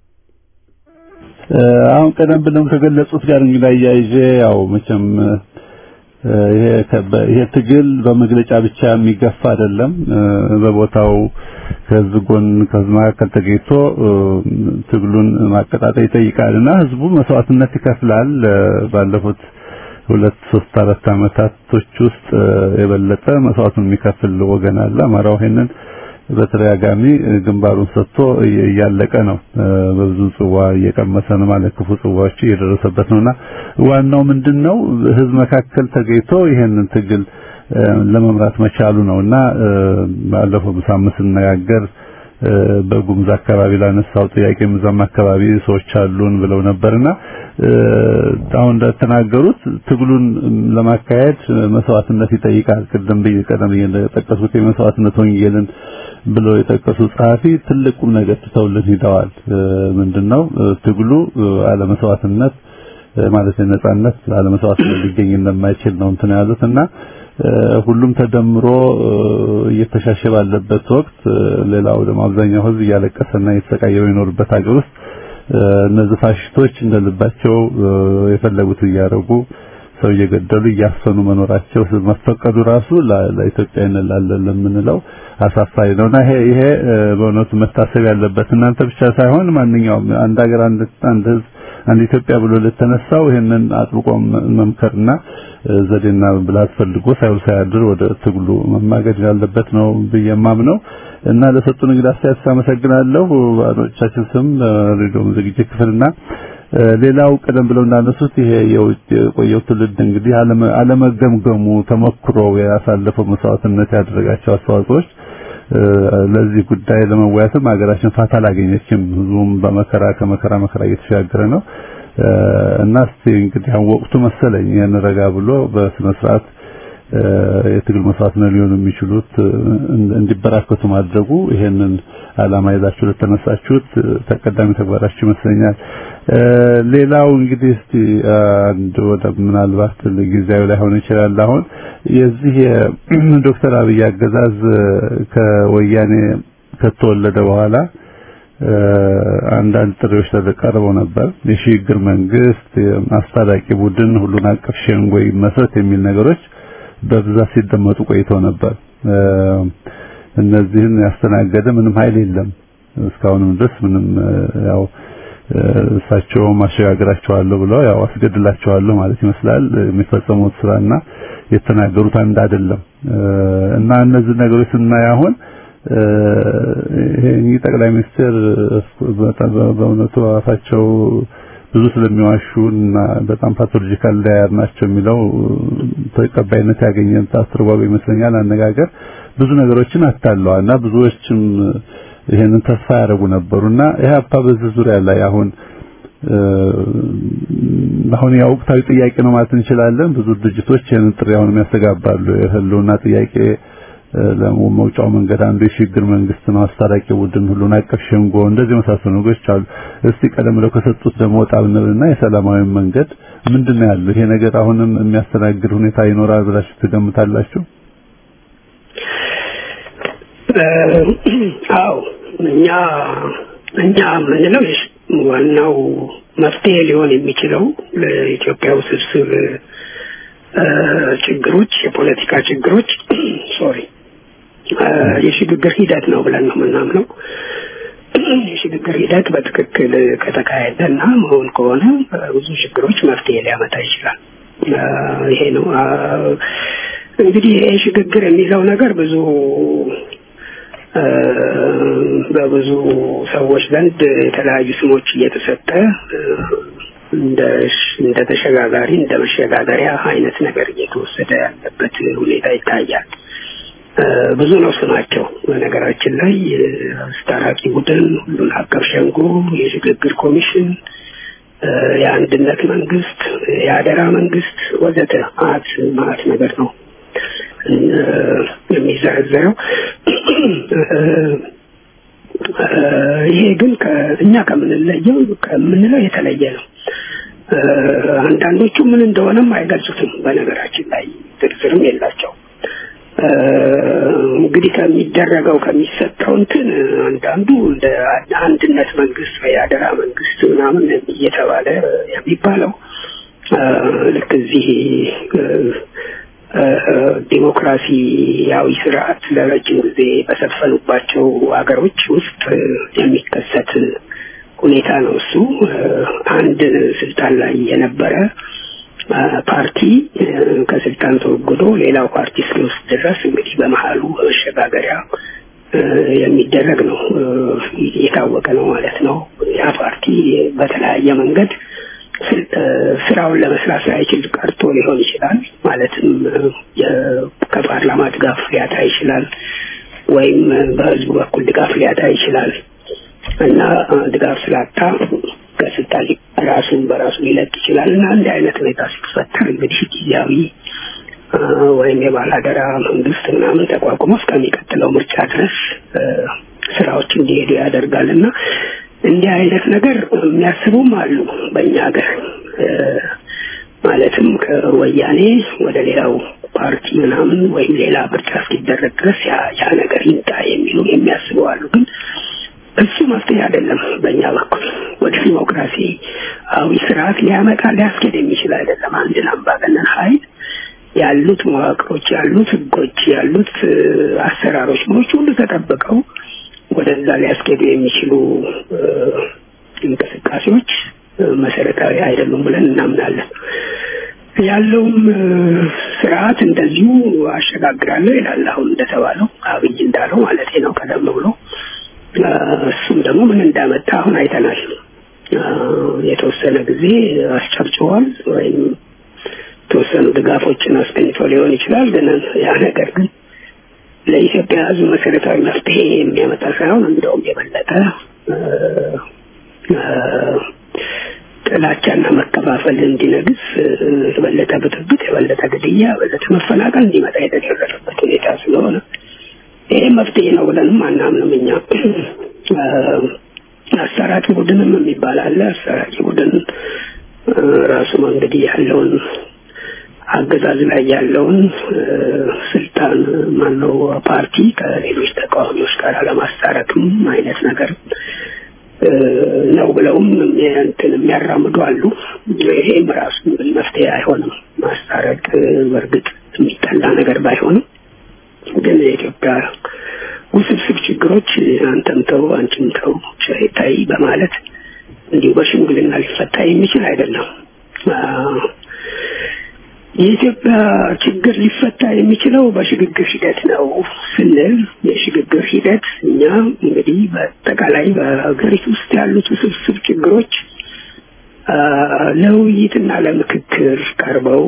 አሁን ቀደም ብለው ከገለጹት ጋር እንግዲህ አያይዤ ያው መቼም ይሄ ይሄ ትግል በመግለጫ ብቻ የሚገፋ አይደለም። በቦታው ከህዝብ ጎን ከህዝብ መካከል ተገኝቶ ትግሉን ማቀጣጠል ይጠይቃልና ህዝቡ መስዋዕትነት ይከፍላል። ባለፉት ሁለት ሶስት አራት አመታቶች ውስጥ የበለጠ መስዋዕቱን የሚከፍል ወገን አለ። አማራው ይሄንን በተደጋጋሚ ግንባሩን ሰጥቶ እያለቀ ነው። በብዙ ጽዋ እየቀመሰ ነው ማለት ክፉ ጽዋዎች እየደረሰበት ነውና ዋናው ምንድነው ህዝብ መካከል ተገኝቶ ይሄንን ትግል ለመምራት መቻሉ ነውና ባለፈው ሳምንት ስነጋገር በጉምዝ አካባቢ ላነሳው ጥያቄ ምዛም አካባቢ ሰዎች አሉን ብለው ነበርና አሁን እንደተናገሩት ትግሉን ለማካሄድ መስዋዕትነት ይጠይቃል። ቅድም ቀደም እንደጠቀሱት የመስዋዕትነት ወንጌልን ብለው የጠቀሱ ጸሐፊ ትልቅ ቁም ነገር ትተውልን ሂደዋል። ምንድነው ትግሉ አለመስዋዕትነት ማለት ነጻነት አለመስዋዕትነት ሊገኝ እንደማይችል ነው እንትን ያሉት እና ሁሉም ተደምሮ እየተሻሸ ባለበት ወቅት ሌላው ደግሞ አብዛኛው ሕዝብ እያለቀሰና እየተሰቃየ በሚኖርበት ሀገር ውስጥ እነዚህ ፋሽስቶች እንደልባቸው የፈለጉት እያደረጉ ሰው እየገደሉ እያፈኑ መኖራቸው መፈቀዱ ራሱ ለኢትዮጵያዊነት ላለን ለምንለው አሳፋሪ ነውና ይሄ ይሄ በእውነቱ መታሰብ ያለበት እናንተ ብቻ ሳይሆን ማንኛውም አንድ ሀገር አንድ አንድ ሕዝብ አንድ ኢትዮጵያ ብሎ ለተነሳው ይሄንን አጥብቆ መምከርና ዘዴና ብልሃት ፈልጎ ሳይውል ሳያድር ወደ ትግሉ መማገድ ያለበት ነው ብዬ የማምነው እና ለሰጡን እንግዲህ አስተያየት አመሰግናለሁ። በአድማጮቻችን ስም ሬዲዮ ዝግጅት ክፍልና ሌላው ቀደም ብለው እንዳነሱት ይሄ የውጭ የቆየው ትውልድ እንግዲህ አለመገምገሙ ተሞክሮ ያሳለፈው መስዋዕትነት ያደረጋቸው አስተዋጽኦች ለዚህ ጉዳይ ለመወያየትም ሀገራችን ፋታ አላገኘችም። ህዝቡም በመከራ ከመከራ መከራ እየተሻገረ ነው እና እስቲ እንግዲህ አሁን ወቅቱ መሰለኝ ያን ረጋ ብሎ በስነ ስርዓት የትግል መስዋዕትነት ሊሆኑ የሚችሉት እንዲበራከቱ ማድረጉ ይሄንን አላማ ይዛችሁ ለተነሳችሁት ተቀዳሚ ተግባራችሁ ይመስለኛል። ሌላው እንግዲህ እስቲ አንድ ወደ ምናልባት ጊዜያዊ ላይ ሆነ ይችላል አሁን የዚህ ዶክተር አብይ አገዛዝ ከወያኔ ከተወለደ በኋላ አንዳንድ ጥሪዎች ተቀርበው ነበር። የሽግግር መንግስት፣ አስታራቂ ቡድን፣ ሁሉን አቀፍ ሸንጎ ይመስረት የሚል ነገሮች በብዛት ሲደመጡ ቆይተው ነበር። እነዚህን ያስተናገደ ምንም ኃይል የለም እስካሁንም ድረስ ምንም ያው እሳቸው ማሸጋገራቸዋለሁ ብለው ያው አስገድላቸዋለሁ ማለት ይመስላል የሚፈጸሙት ስራና የተናገሩት አንድ አይደለም እና እነዚህ ነገሮች ስናይ አሁን ይሄ ጠቅላይ ሚኒስትር በእውነቱ አፋቸው ብዙ ስለሚዋሹ እና በጣም ፓቶሎጂካል ዳያር ናቸው የሚለው ተቀባይነት ያገኘ አስተርጓሚ ይመስለኛል አነጋገር ብዙ ነገሮችን አታለዋል እና ብዙዎችም ይሄንን ተስፋ ያደረጉ ነበሩና ኢህአፓ በዚህ ዙሪያ ላይ አሁን አሁን ያው ወቅታዊ ጥያቄ ነው ማለት እንችላለን። ብዙ ድርጅቶች ይሄንን ጥሪ አሁንም ያስተጋባሉ። የህልውና ጥያቄ ለመውጫው መንገድ አንዱ የሽግግር መንግስት ነው፣ አስታራቂ ቡድን፣ ሁሉን አቀፍ ሸንጎ፣ እንደዚህ መሳሰሉ ነገሮች አሉ። እስቲ ቀደም ብለው ከሰጡት ደግሞ ወጣ ብንልና የሰላማዊ መንገድ ምንድነው ያለው? ይሄ ነገር አሁንም የሚያስተናግድ ሁኔታ ይኖራል ብላችሁ ትገምታላችሁ? አዎ እኛ እኛ የምንለው ዋናው መፍትሄ ሊሆን የሚችለው ለኢትዮጵያ ውስብስብ ችግሮች የፖለቲካ ችግሮች ሶሪ የሽግግር ሂደት ነው ብለን ነው የምናምነው። የሽግግር ሂደት በትክክል ከተካሄደና መሆን ከሆነ ብዙ ችግሮች መፍትሄ ሊያመጣ ይችላል። ይሄ ነው እንግዲህ ይሄ ሽግግር የሚለው ነገር ብዙ በብዙ ሰዎች ዘንድ የተለያዩ ስሞች እየተሰጠ እንደ እንደ ተሸጋጋሪ እንደ መሸጋገሪያ አይነት ነገር እየተወሰደ ያለበት ሁኔታ ይታያል። ብዙ ነው ስማቸው። በነገራችን ላይ አስታራቂ ቡድን፣ ሁሉን አቀፍ ሸንጎ፣ የሽግግር ኮሚሽን፣ የአንድነት መንግስት፣ የአደራ መንግስት ወዘተ ማት ማት ነገር ነው የሚዘረዘረው። ይሄ ግን እኛ ከምንለየው ከምንለው የተለየ ነው። አንዳንዶቹ ምን እንደሆነም አይገልጹትም። በነገራችን ላይ ዝርዝርም የላቸው። እንግዲህ ከሚደረገው ከሚሰጠው እንትን አንዳንዱ እንደ አንድነት መንግስት ወይ አደራ መንግስት ምናምን እየተባለ የሚባለው ልክ እዚህ ዲሞክራሲያዊ ስርዓት ለረጅም ጊዜ በሰፈኑባቸው ሀገሮች ውስጥ የሚከሰት ሁኔታ ነው። እሱ አንድ ስልጣን ላይ የነበረ ፓርቲ ከስልጣን ተወግዶ ሌላው ፓርቲ እስኪወስድ ድረስ እንግዲህ በመሀሉ መሸጋገሪያ የሚደረግ ነው። የታወቀ ነው ማለት ነው። ያ ፓርቲ በተለያየ መንገድ ስራውን ለመስራት ሳይችል ቀርቶ ሊሆን ይችላል። ማለትም ከፓርላማ ድጋፍ ሊያጣ ይችላል። ወይም በህዝቡ በኩል ድጋፍ ሊያጣ ይችላል እና ድጋፍ ስላጣ ከስልጣን ራሱን በራሱ ሊለቅ ይችላል እና እንዲህ አይነት ሁኔታ ሲፈጠር እንግዲህ ጊዜያዊ ወይም የባላደራ መንግስት ምናምን ተቋቁሞ እስከሚቀጥለው ምርጫ ድረስ ስራዎች እንዲሄዱ ያደርጋል እና እንዲህ አይነት ነገር የሚያስቡም አሉ በእኛ ሀገር ማለትም ከወያኔ ወደ ሌላው ፓርቲ ምናምን ወይም ሌላ ምርጫ እስኪደረግ ድረስ ያ ነገር ይምጣ የሚሉ የሚያስቡ አሉ ግን እሱ መፍትሄ አይደለም በእኛ በኩል ወደ ዲሞክራሲያዊ ስርዓት ሊያመጣ ሊያስኬድ የሚችል አይደለም አንድን አምባገነን ሀይል ያሉት መዋቅሮች ያሉት ህጎች ያሉት አሰራሮች ሞች ሁሉ ተጠብቀው ወደዛ ሊያስኬዱ የሚችሉ እንቅስቃሴዎች መሰረታዊ አይደሉም ብለን እናምናለን ያለውም ስርዓት እንደዚሁ አሸጋግራለሁ ይላል አሁን እንደተባለው አብይ እንዳለው ማለት ነው ቀደም ብሎ እሱም ደግሞ ምን እንዳመጣ አሁን አይተናል የተወሰነ ጊዜ አስጨብጭቧል ወይም የተወሰኑ ድጋፎችን አስገኝቶ ሊሆን ይችላል ግን ያ ነገር ግን ለኢትዮጵያ ህዝብ መሰረታዊ መፍትሄ የሚያመጣ ሳይሆን እንደውም የበለጠ ጥላቻና መከፋፈል እንዲነግስ የበለጠ ብጥብጥ የበለጠ ግድያ የበለጠ መፈናቀል እንዲመጣ የተደረገበት ሁኔታ ስለሆነ ይሄ መፍትሄ ነው ብለንም አናምንም እኛ አሰራጭ ቡድንም የሚባል አለ አሰራጭ ቡድን ራሱ እንግዲህ ያለውን አገዛዝ ላይ ያለውን ስልጣን ማነው ፓርቲ ከሌሎች ተቃዋሚዎች ጋር ለማስታረቅም አይነት ነገር ነው ብለውም እንትን የሚያራምዱ አሉ ይሄም ራሱ መፍትሄ አይሆንም ማስታረቅ በእርግጥ የሚጠላ ነገር ባይሆንም ግን የኢትዮጵያ ውስብስብ ችግሮች አንተም ተው አንቺም ተው ታይ በማለት እንዲሁ በሽምግልና ሊፈታ የሚችል አይደለም የኢትዮጵያ ችግር ሊፈታ የሚችለው በሽግግር ሂደት ነው ስንል የሽግግር ሂደት እኛ እንግዲህ በአጠቃላይ በሀገሪቱ ውስጥ ያሉት ውስብስብ ችግሮች ለውይይትና ለምክክር ቀርበው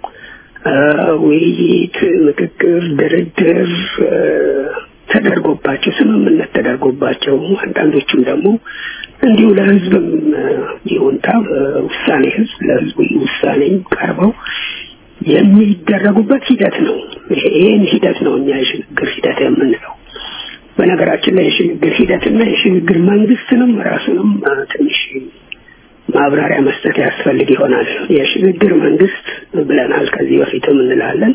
ውይይት፣ ምክክር፣ ድርድር ተደርጎባቸው ስምምነት ተደርጎባቸው አንዳንዶቹም ደግሞ እንዲሁ ለህዝብም ይሁንታ ውሳኔ ህዝብ ለህዝቡ ውሳኔ ቀርበው የሚደረጉበት ሂደት ነው። ይሄን ሂደት ነው እኛ የሽግግር ሂደት የምንለው። በነገራችን ላይ የሽግግር ሂደትና የሽግግር መንግስትንም ራሱንም ትንሽ ማብራሪያ መስጠት ያስፈልግ ይሆናል። የሽግግር መንግስት ብለናል ከዚህ በፊትም እንላለን።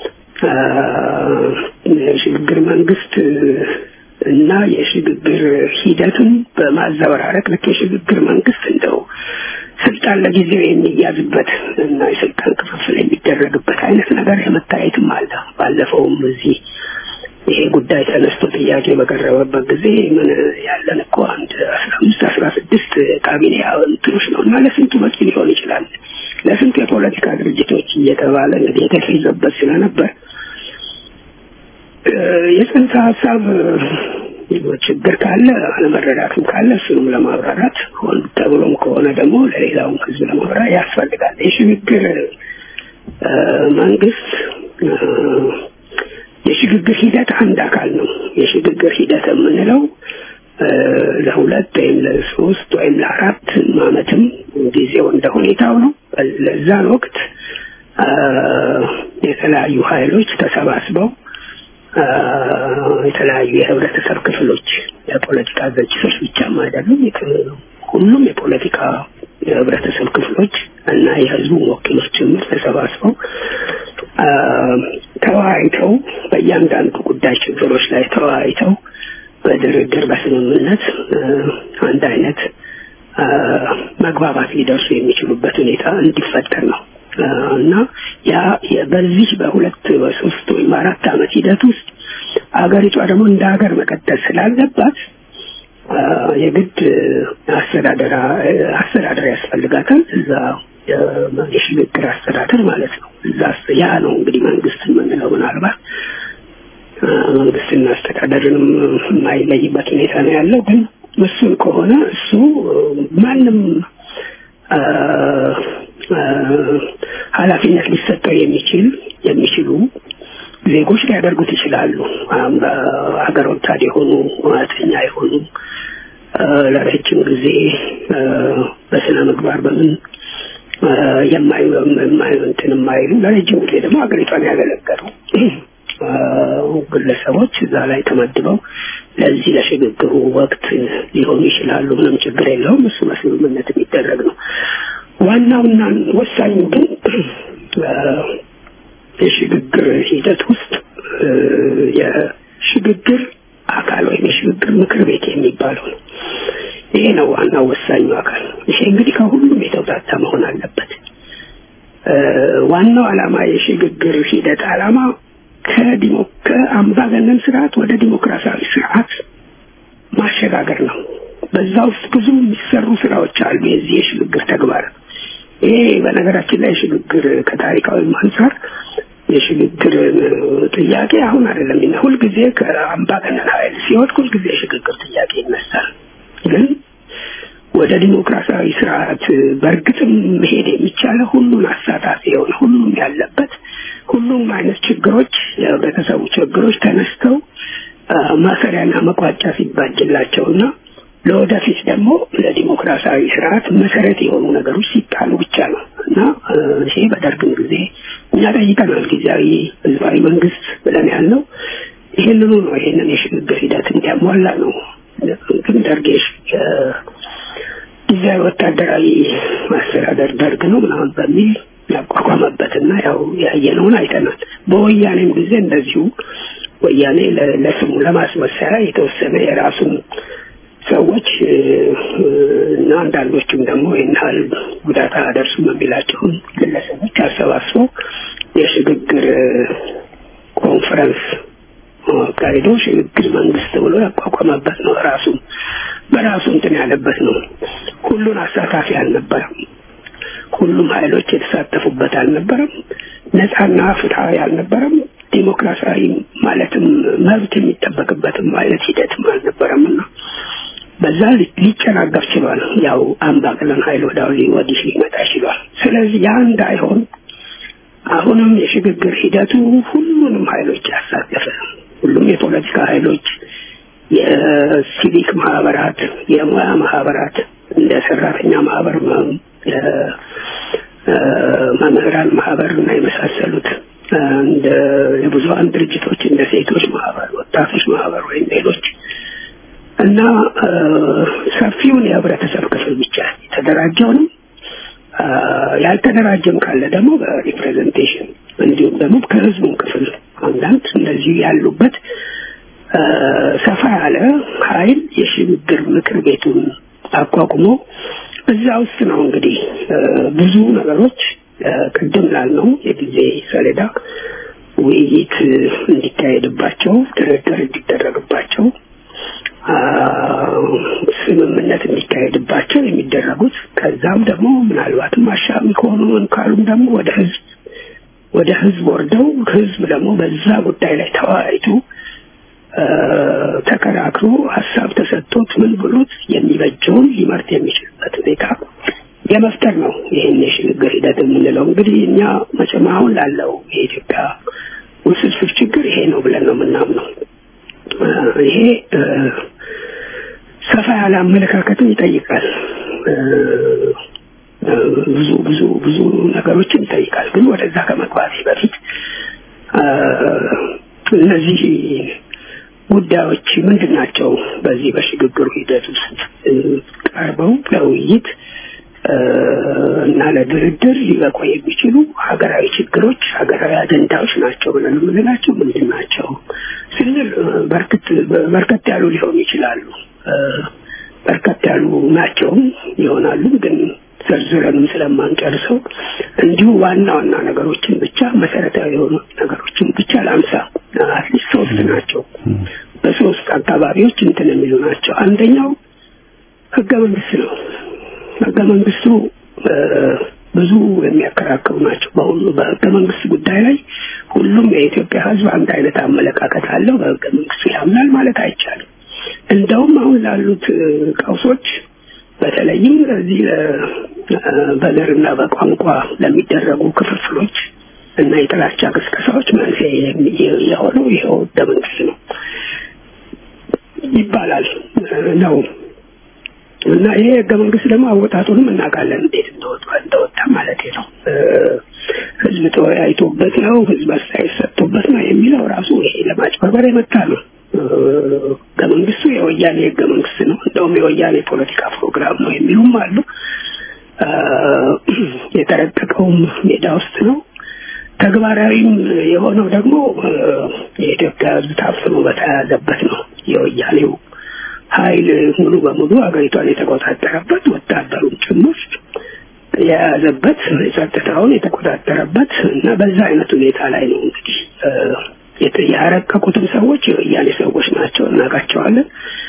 የሽግግር መንግስት እና የሽግግር ሂደትን በማዘበራረቅ ልክ የሽግግር መንግስት እንደው ስልጣን ለጊዜው የሚያዝበት እና የስልጣን ክፍፍል የሚደረግበት አይነት ነገር የመታየትም አለ። ባለፈውም እዚህ ይሄ ጉዳይ ተነስቶ ጥያቄ በቀረበበት ጊዜ ምን ያለን እኮ አንድ አስራ አምስት አስራ ስድስት ካቢኔ እንትኖች ነው እና ለስንቱ በቂ ሊሆን ይችላል ለስንቱ የፖለቲካ ድርጅቶች እየተባለ እንግዲህ የተፈይዘበት ስለነበር የጽንሰ ሀሳብ ችግር ካለ አለመረዳትም ካለ እሱንም ለማብራራት ሆን ተብሎም ከሆነ ደግሞ ለሌላውም ህዝብ ለማብራራት ያስፈልጋል። የሽግግር መንግስት የሽግግር ሂደት አንድ አካል ነው። የሽግግር ሂደት የምንለው ለሁለት ወይም ለሶስት ወይም ለአራት አመትም ጊዜው እንደ ሁኔታው ነው። ለዛን ወቅት የተለያዩ ኃይሎች ተሰባስበው የተለያዩ የህብረተሰብ ክፍሎች የፖለቲካ ድርጅቶች ብቻም አይደሉም ሁሉም የፖለቲካ የህብረተሰብ ክፍሎች እና የህዝቡ ወኪሎች ጭምር ተሰባስበው ተወያይተው በእያንዳንዱ ጉዳይ ችግሮች ላይ ተወያይተው በድርድር በስምምነት አንድ አይነት መግባባት ሊደርሱ የሚችሉበት ሁኔታ እንዲፈጠር ነው እና ያ በዚህ በሁለት በሶስት ወይም አራት አመት ሂደት ውስጥ አገሪቷ ደግሞ እንደ ሀገር መቀጠል ስላለባት የግድ አስተዳደር አስተዳደር ያስፈልጋታል። እዛ የሽግግር አስተዳደር ማለት ነው። እዛ ያ ነው እንግዲህ መንግስት የምንለው ምናልባት መንግስትና አስተዳደርንም የማይለይበት ሁኔታ ነው ያለው። ግን እሱን ከሆነ እሱ ማንም ኃላፊነት ሊሰጠው የሚችል የሚችሉ ዜጎች ሊያደርጉት ይችላሉ። ሀገር ወዳድ የሆኑ እውነተኛ የሆኑ ለረጅም ጊዜ በስነ ምግባር በምን የማይ እንትን የማይሉ ለረጅም ጊዜ ደግሞ ሀገሪቷን ያገለገሉ ግለሰቦች እዛ ላይ ተመድበው ለዚህ ለሽግግሩ ወቅት ሊሆኑ ይችላሉ። ምንም ችግር የለውም። እሱ በስምምነት የሚደረግ ነው። ዋናውና ወሳኙ ግን የሽግግር ሂደት ውስጥ የሽግግር አካል ወይም የሽግግር ምክር ቤት የሚባለው ነው። ይሄ ነው ዋናው ወሳኙ አካል። ይሄ እንግዲህ ከሁሉም የተውጣጣ መሆን አለበት። ዋናው ዓላማ የሽግግር ሂደት ዓላማ ከዲሞ ከአምባገነን ስርዓት ወደ ዲሞክራሲያዊ ስርዓት ማሸጋገር ነው። በዛ ውስጥ ብዙ የሚሰሩ ስራዎች አሉ። የዚህ የሽግግር ተግባር ይሄ በነገራችን ላይ ሽግግር ከታሪካዊ አንጻር የሽግግር ጥያቄ አሁን አይደለም እና ሁልጊዜ ከአምባገነን ኃይል ሲወድቅ ሁልጊዜ የሽግግር ጥያቄ ይነሳል። ግን ወደ ዲሞክራሲያዊ ስርዓት በእርግጥም መሄድ የሚቻለው ሁሉን አሳታፊ የሆነ ሁሉም ያለበት ሁሉም አይነት ችግሮች የህብረተሰቡ ችግሮች ተነስተው ማሰሪያና መቋጫ ሲባጅላቸውና ለወደፊት ደግሞ ለዲሞክራሲያዊ ስርዓት መሰረት የሆኑ ነገሮች ሲጣሉ ብቻ ነው እና ይሄ በደርግም ጊዜ እኛ ጠይቀናል። ጊዜያዊ ህዝባዊ መንግስት ብለን ያልነው ይህንኑ ነው። ይህንን የሽግግር ሂደት እንዲያሟላ ነው። ግን ደርግ ጊዜያዊ ወታደራዊ ማስተዳደር ደርግ ነው ምናምን በሚል ያቋቋመበትና ያው ያየነውን አይተናል። በወያኔም ጊዜ እንደዚሁ ወያኔ ለስሙ ለማስመሰያ የተወሰነ የራሱን ሰዎች እና አንዳንዶቹም ደግሞ ይህን ያህል ጉዳት አያደርሱም የሚላቸውን ግለሰቦች አሰባስቦ የሽግግር ኮንፈረንስ አካሂዶ ሽግግር መንግስት ብሎ ያቋቋመበት ነው። ራሱ በራሱ እንትን ያለበት ነው። ሁሉን አሳታፊ አልነበረም። ሁሉም ኃይሎች የተሳተፉበት አልነበረም። ነፃና ፍትሐዊ አልነበረም። ዲሞክራሲያዊ ማለትም መብት የሚጠበቅበትም አይነት ሂደትም አልነበረም እና በዛ ሊጨናገፍ ችሏል። ያው አምባገነን ኃይል ወደ ወዲህ ሊመጣ ችሏል። ስለዚህ ያ እንዳይሆን አሁንም የሽግግር ሂደቱ ሁሉንም ኃይሎች ያሳተፈ ሁሉም የፖለቲካ ኃይሎች፣ የሲቪክ ማህበራት፣ የሙያ ማህበራት እንደ ሰራተኛ ማህበር፣ መምህራን ማህበር እና የመሳሰሉት እንደ የብዙሀን ድርጅቶች እንደ ሴቶች ማህበር፣ ወጣቶች ማህበር ወይም ሌሎች እና ሰፊውን የህብረተሰብ ክፍል ብቻ የተደራጀውንም ያልተደራጀም ካለ ደግሞ በሪፕሬዘንቴሽን እንዲሁም ደግሞ ከህዝቡም ክፍል አንዳንድ እንደዚሁ ያሉበት ሰፋ ያለ ኃይል የሽግግር ምክር ቤቱን አቋቁሞ እዛ ውስጥ ነው እንግዲህ ብዙ ነገሮች ቅድም ላልነው የጊዜ ሰሌዳ ውይይት እንዲካሄድባቸው፣ ድርድር እንዲደረግባቸው፣ ስምምነት እንዲካሄድባቸው የሚደረጉት ከዛም ደግሞ ምናልባትም አሻሚ ከሆኑ ካሉም ደግሞ ወደ ህዝብ ወደ ህዝብ ወርደው ህዝብ ደግሞ በዛ ጉዳይ ላይ ተወያይቶ ተከራክሮ ሀሳብ ተሰጥቶት ምን ብሎት የሚበጀውን ሊመርጥ የሚችልበት ሁኔታ የመፍጠር ነው። ይህን የሽግግር ሂደት የምንለው እንግዲህ እኛ መቼም አሁን ላለው የኢትዮጵያ ውስብስብ ችግር ይሄ ነው ብለን ነው የምናምነው። ይሄ ሰፋ ያለ አመለካከትን ይጠይቃል። ብዙ ብዙ ብዙ ነገሮችን ይጠይቃል። ግን ወደዛ ከመግባቴ በፊት እነዚህ ጉዳዮች ምንድን ናቸው? በዚህ በሽግግሩ ሂደት ውስጥ ቀርበው ለውይይት እና ለድርድር ሊበቁ የሚችሉ ሀገራዊ ችግሮች፣ ሀገራዊ አጀንዳዎች ናቸው ብለን የምንላቸው ምንድን ናቸው ስንል በርከት ያሉ ሊሆኑ ይችላሉ። በርከት ያሉ ናቸውም ይሆናሉ ግን ዘርዝረንም ስለማንጨርሰው እንዲሁ ዋና ዋና ነገሮችን ብቻ መሰረታዊ የሆኑ ነገሮችን ብቻ ላንሳ። አትሊስት ሶስት ናቸው። በሶስት አካባቢዎች እንትን የሚሉ ናቸው። አንደኛው ህገ መንግስት ነው። ህገ መንግስቱ ብዙ የሚያከራክሩ ናቸው። በሁሉ በህገ መንግስት ጉዳይ ላይ ሁሉም የኢትዮጵያ ህዝብ አንድ አይነት አመለካከት አለው። በህገ መንግስቱ ያምናል ማለት አይቻልም። እንደውም አሁን ላሉት ቀውሶች በተለይም ለዚህ በዘርና በቋንቋ ለሚደረጉ ክፍፍሎች እና የጥላቻ ቅስቀሳዎች መንስኤ የሆነው ይኸው ህገ መንግስት ነው ይባላል ነው እና ይሄ ህገ መንግስት ደግሞ አወጣጡንም እናውቃለን እንዴት እንደወጣ እንደወጣ ማለት ነው። ህዝብ ተወያይቶበት ነው፣ ህዝብ አስተያየት ሰጥቶበት ነው የሚለው ራሱ ይሄ ለማጭበርበር የመጣ ነው። ህገ መንግስቱ የወያኔ ህገ መንግስት ነው፣ እንደውም የወያኔ ፖለቲካ ፕሮግራም ነው የሚሉም አሉ። የተረቀቀውም ሜዳ ውስጥ ነው። ተግባራዊም የሆነው ደግሞ የኢትዮጵያ ህዝብ ታፍኖ በተያያዘበት ነው። የወያኔው ኃይል ሙሉ በሙሉ ሀገሪቷን የተቆጣጠረበት ወታደሩን ጭምር የያዘበት ጸጥታውን የተቆጣጠረበት እና በዛ አይነት ሁኔታ ላይ ነው እንግዲህ ያረቀቁትም ሰዎች የወያኔ ሰዎች ናቸው፣ እናውቃቸዋለን።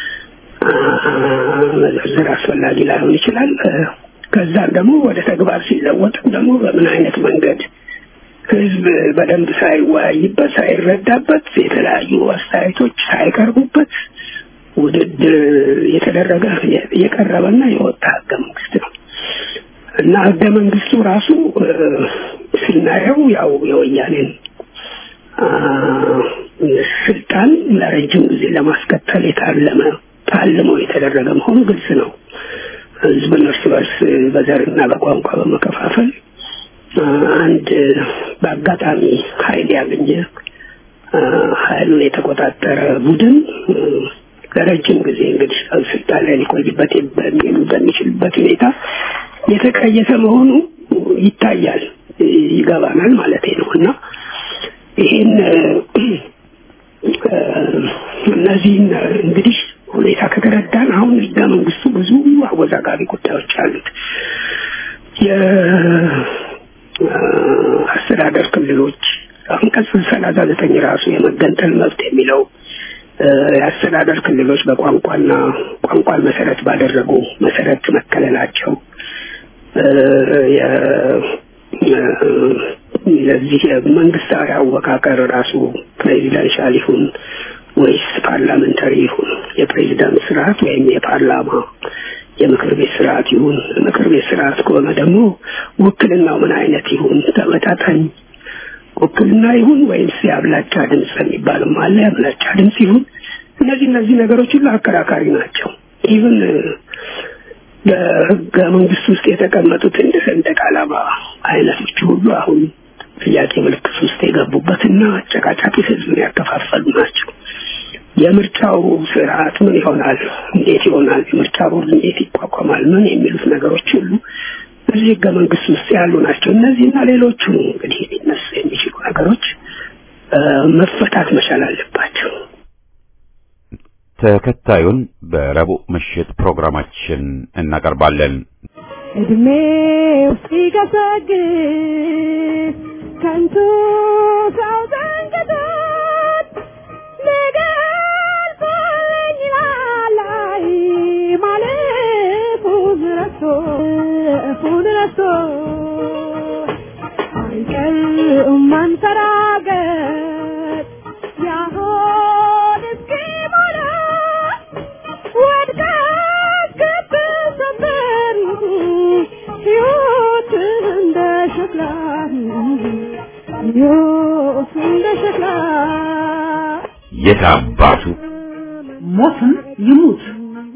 መዘርዘር አስፈላጊ ላይሆን ይችላል። ከዛም ደግሞ ወደ ተግባር ሲለወጥም ደግሞ በምን አይነት መንገድ ህዝብ በደንብ ሳይወያይበት ሳይረዳበት የተለያዩ አስተያየቶች ሳይቀርቡበት ውድድር የተደረገ የቀረበና የወጣ ህገ መንግስት ነው እና ህገ መንግስቱ ራሱ ስናየው ያው የወያኔን ስልጣን ለረጅም ጊዜ ለማስቀጠል የታለመ ታልሞ የተደረገ መሆኑ ግልጽ ነው። ህዝብን እርስ በርስ በዘርና በቋንቋ በመከፋፈል አንድ በአጋጣሚ ኃይል ያገኘ ኃይሉን የተቆጣጠረ ቡድን ለረጅም ጊዜ እንግዲህ ስልጣን ላይ ሊቆይበት በሚችልበት ሁኔታ የተቀየሰ መሆኑ ይታያል፣ ይገባናል ማለት ነው እና ይህን እነዚህን እንግዲህ ሁኔታ ከተረዳን አሁን ህገ መንግስቱ ብዙ አወዛጋቢ ጉዳዮች አሉት። የአስተዳደር ክልሎች አንቀጽ ሰላሳ ዘጠኝ ራሱ የመገንጠል መብት የሚለው የአስተዳደር ክልሎች በቋንቋና ቋንቋን መሰረት ባደረጉ መሰረት መከለላቸው ለዚህ መንግስታዊ አወቃቀር ራሱ ፕሬዚደንሻል ይሁን ወይስ ፓርላመንታሪ ይሁን የፕሬዚዳንት ስርዓት ወይም የፓርላማ የምክር ቤት ስርዓት ይሁን ምክር ቤት ስርዓት ከሆነ ደግሞ ውክልናው ምን አይነት ይሁን ተመጣጣኝ ውክልና ይሁን ወይስ የአብላጫ ድምፅ የሚባልም አለ የአብላጫ ድምፅ ይሁን እነዚህ እነዚህ ነገሮች ሁሉ አከራካሪ ናቸው ኢቭን በህገ መንግስት ውስጥ የተቀመጡት እንደ ሰንደቅ ዓላማ አይነቶች ሁሉ አሁን ጥያቄ ምልክት ውስጥ የገቡበትና አጨቃጫቂ ህዝብን ያከፋፈሉ ናቸው። የምርጫው ስርዓት ምን ይሆናል? እንዴት ይሆናል? የምርጫ ቦርድ እንዴት ይቋቋማል? ምን የሚሉት ነገሮች ሁሉ እዚህ ህገ መንግስት ውስጥ ያሉ ናቸው። እነዚህና ሌሎቹ እንግዲህ ሊነሱ የሚችሉ ነገሮች መፈታት መቻል አለባቸው። ተከታዩን በረቡዕ ምሽት ፕሮግራማችን እናቀርባለን። እድሜው ሲገሰግስ ከንቱ ሰው ዘንግቶት ሊገልጸኝ ላላይ ማለፉን ረስቶ እፉን ረስቶ አይቀርም ማንሰራገጥ ያሆን እስኪሞላ ወድቃ ስትሰበር ሕይወት እንደ ሸክላ ሕይወት እንደ ሸክላ የት አባቱ ሞትም ይሙት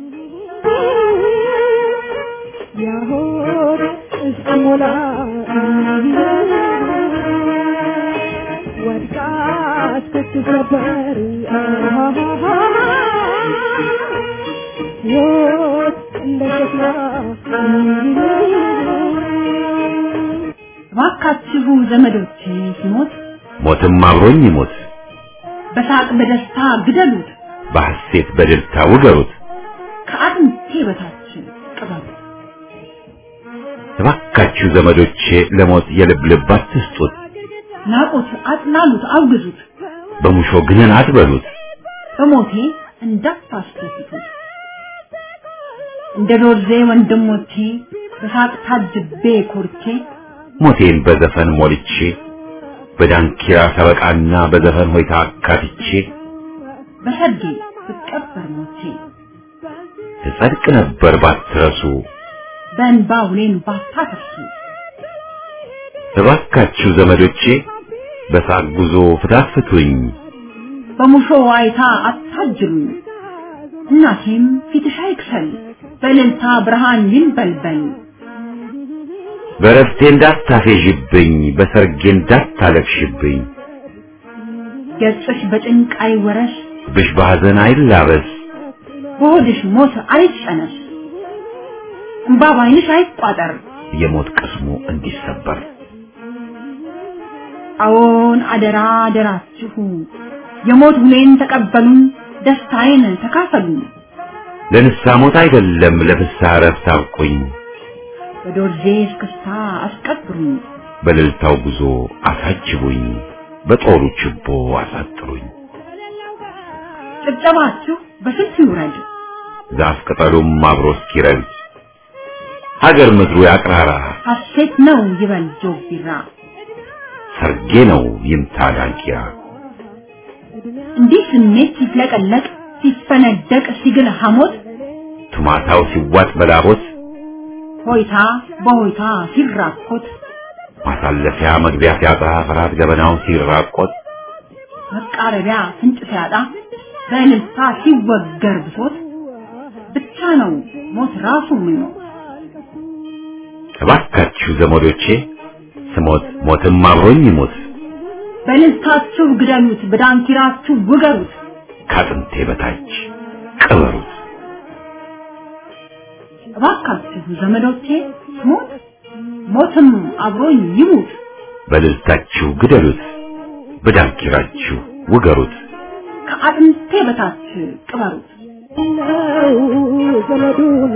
ያሆን እስኪሞላ ወድቃ ስትሰበር ሕይወት እንደ ሸክላ እባካችሁ ዘመዶቼ ሲሞት ሞትም አብሮኝ ይሞት፣ በሳቅ በደስታ ግደሉት፣ በሐሴት በደስታ ውገሩት። ከአጥንቴ በታች ቅበሩት። እባካችሁ ዘመዶቼ ለሞት የልብ ልብ አትስጡት፣ ናቁት፣ አጥላሉት፣ አውግዙት፣ በሙሾ ግንን አትበሉት። በሞቴ እንዳታስደስቱት። እንደ ዶርዜ ወንድሞቼ በሳቅ ታጅቤ ኮርቼ ሞቴን በዘፈን ሞልቼ በዳንኪራ ሰበቃና በዘፈን ሆይታ አካትቼ በሰርጌ ብቀበር ሞቼ ትጸድቅ ነበር ባትረሱ። በእንባ ውሌን ባታፈሱ እባካችሁ ዘመዶቼ በሳቅ ጉዞ ፍታት ፍቱኝ በሙሾ ዋይታ አታጅሉኝ እናቴም ፊትሽ አይክሰል በእልልታ ብርሃን ይንበልበል በረፍቴ እንዳታፌዥብኝ በሰርጌ እንዳታለቅሽብኝ ገጽሽ በጭንቅ አይወረስ ብሽ በሐዘን አይላበስ በሆድሽ ሞት አይጨነስ እምባ ባይንሽ አይቋጠር የሞት ቅስሙ እንዲሰበር አዎን አደራ አደራችሁ የሞት ሁሌን ተቀበሉን ደስታዬን ተካፈሉ ለንስሐ ሞት አይደለም ለፍስሐ እረፍት አብቁኝ በዶርዜ እስክስታ አስቀብሩኝ በእልልታው ጉዞ አሳጅቡኝ በጦሩ ችቦ አሳጥሩኝ ጭብጨባችሁ በስንት ይውረድ ዛፍ ቅጠሉም አብሮ እስኪረግድ ሀገር ምድሩ ያቅራራ ሐሴት ነው ይበል ጆግ ቢራ ሰርጌ ነው ይምታ ዳንኪራ እንዲህ ስሜት ሲፍለቀለቅ ሲፈነደቅ ሲግል ሐሞት ቱማታው ሲዋጥ በላቦት ሆይታ በሆይታ ሲራኮት ማሳለፊያ መግቢያ ሲያጣ ፍርሃት ገበናው ሲራቆት መቃረቢያ ፍንጭ ሲያጣ በእልልታ ሲወገር ብሶት ብቻ ነው ሞት ራሱ ምኞት እባካችሁ ዘመዶቼ ስሞት ሞትም አብሮኝ ይሞት በእልልታችሁ ግደሉት በዳንኪራችሁ ውገሩት ከአጥንቴ በታች ቅበሩት እባካችሁ ዘመዶቼ ሞት ሞትም አብሮኝ ይሙት በልልታችሁ ግደሉት በዳንኪራችሁ ውገሩት ከአጥንቴ በታች ቅበሩት ነው ዘመዱን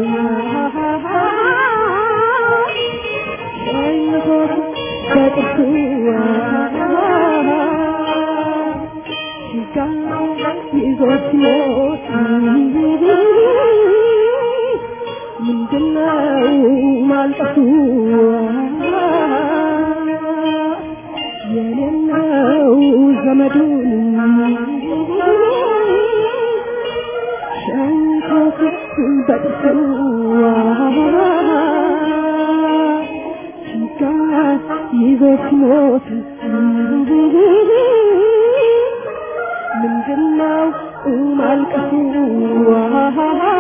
ሸኝቶት በጥርሱ ሲጋ ይዞት ሲሞት ምንድነው ማልቀሱ የሌለው ዘመዱን ሸንኮት በጥርሱ ሲጋ ይዞት ሲሞት ምንድነው ማልቀሱ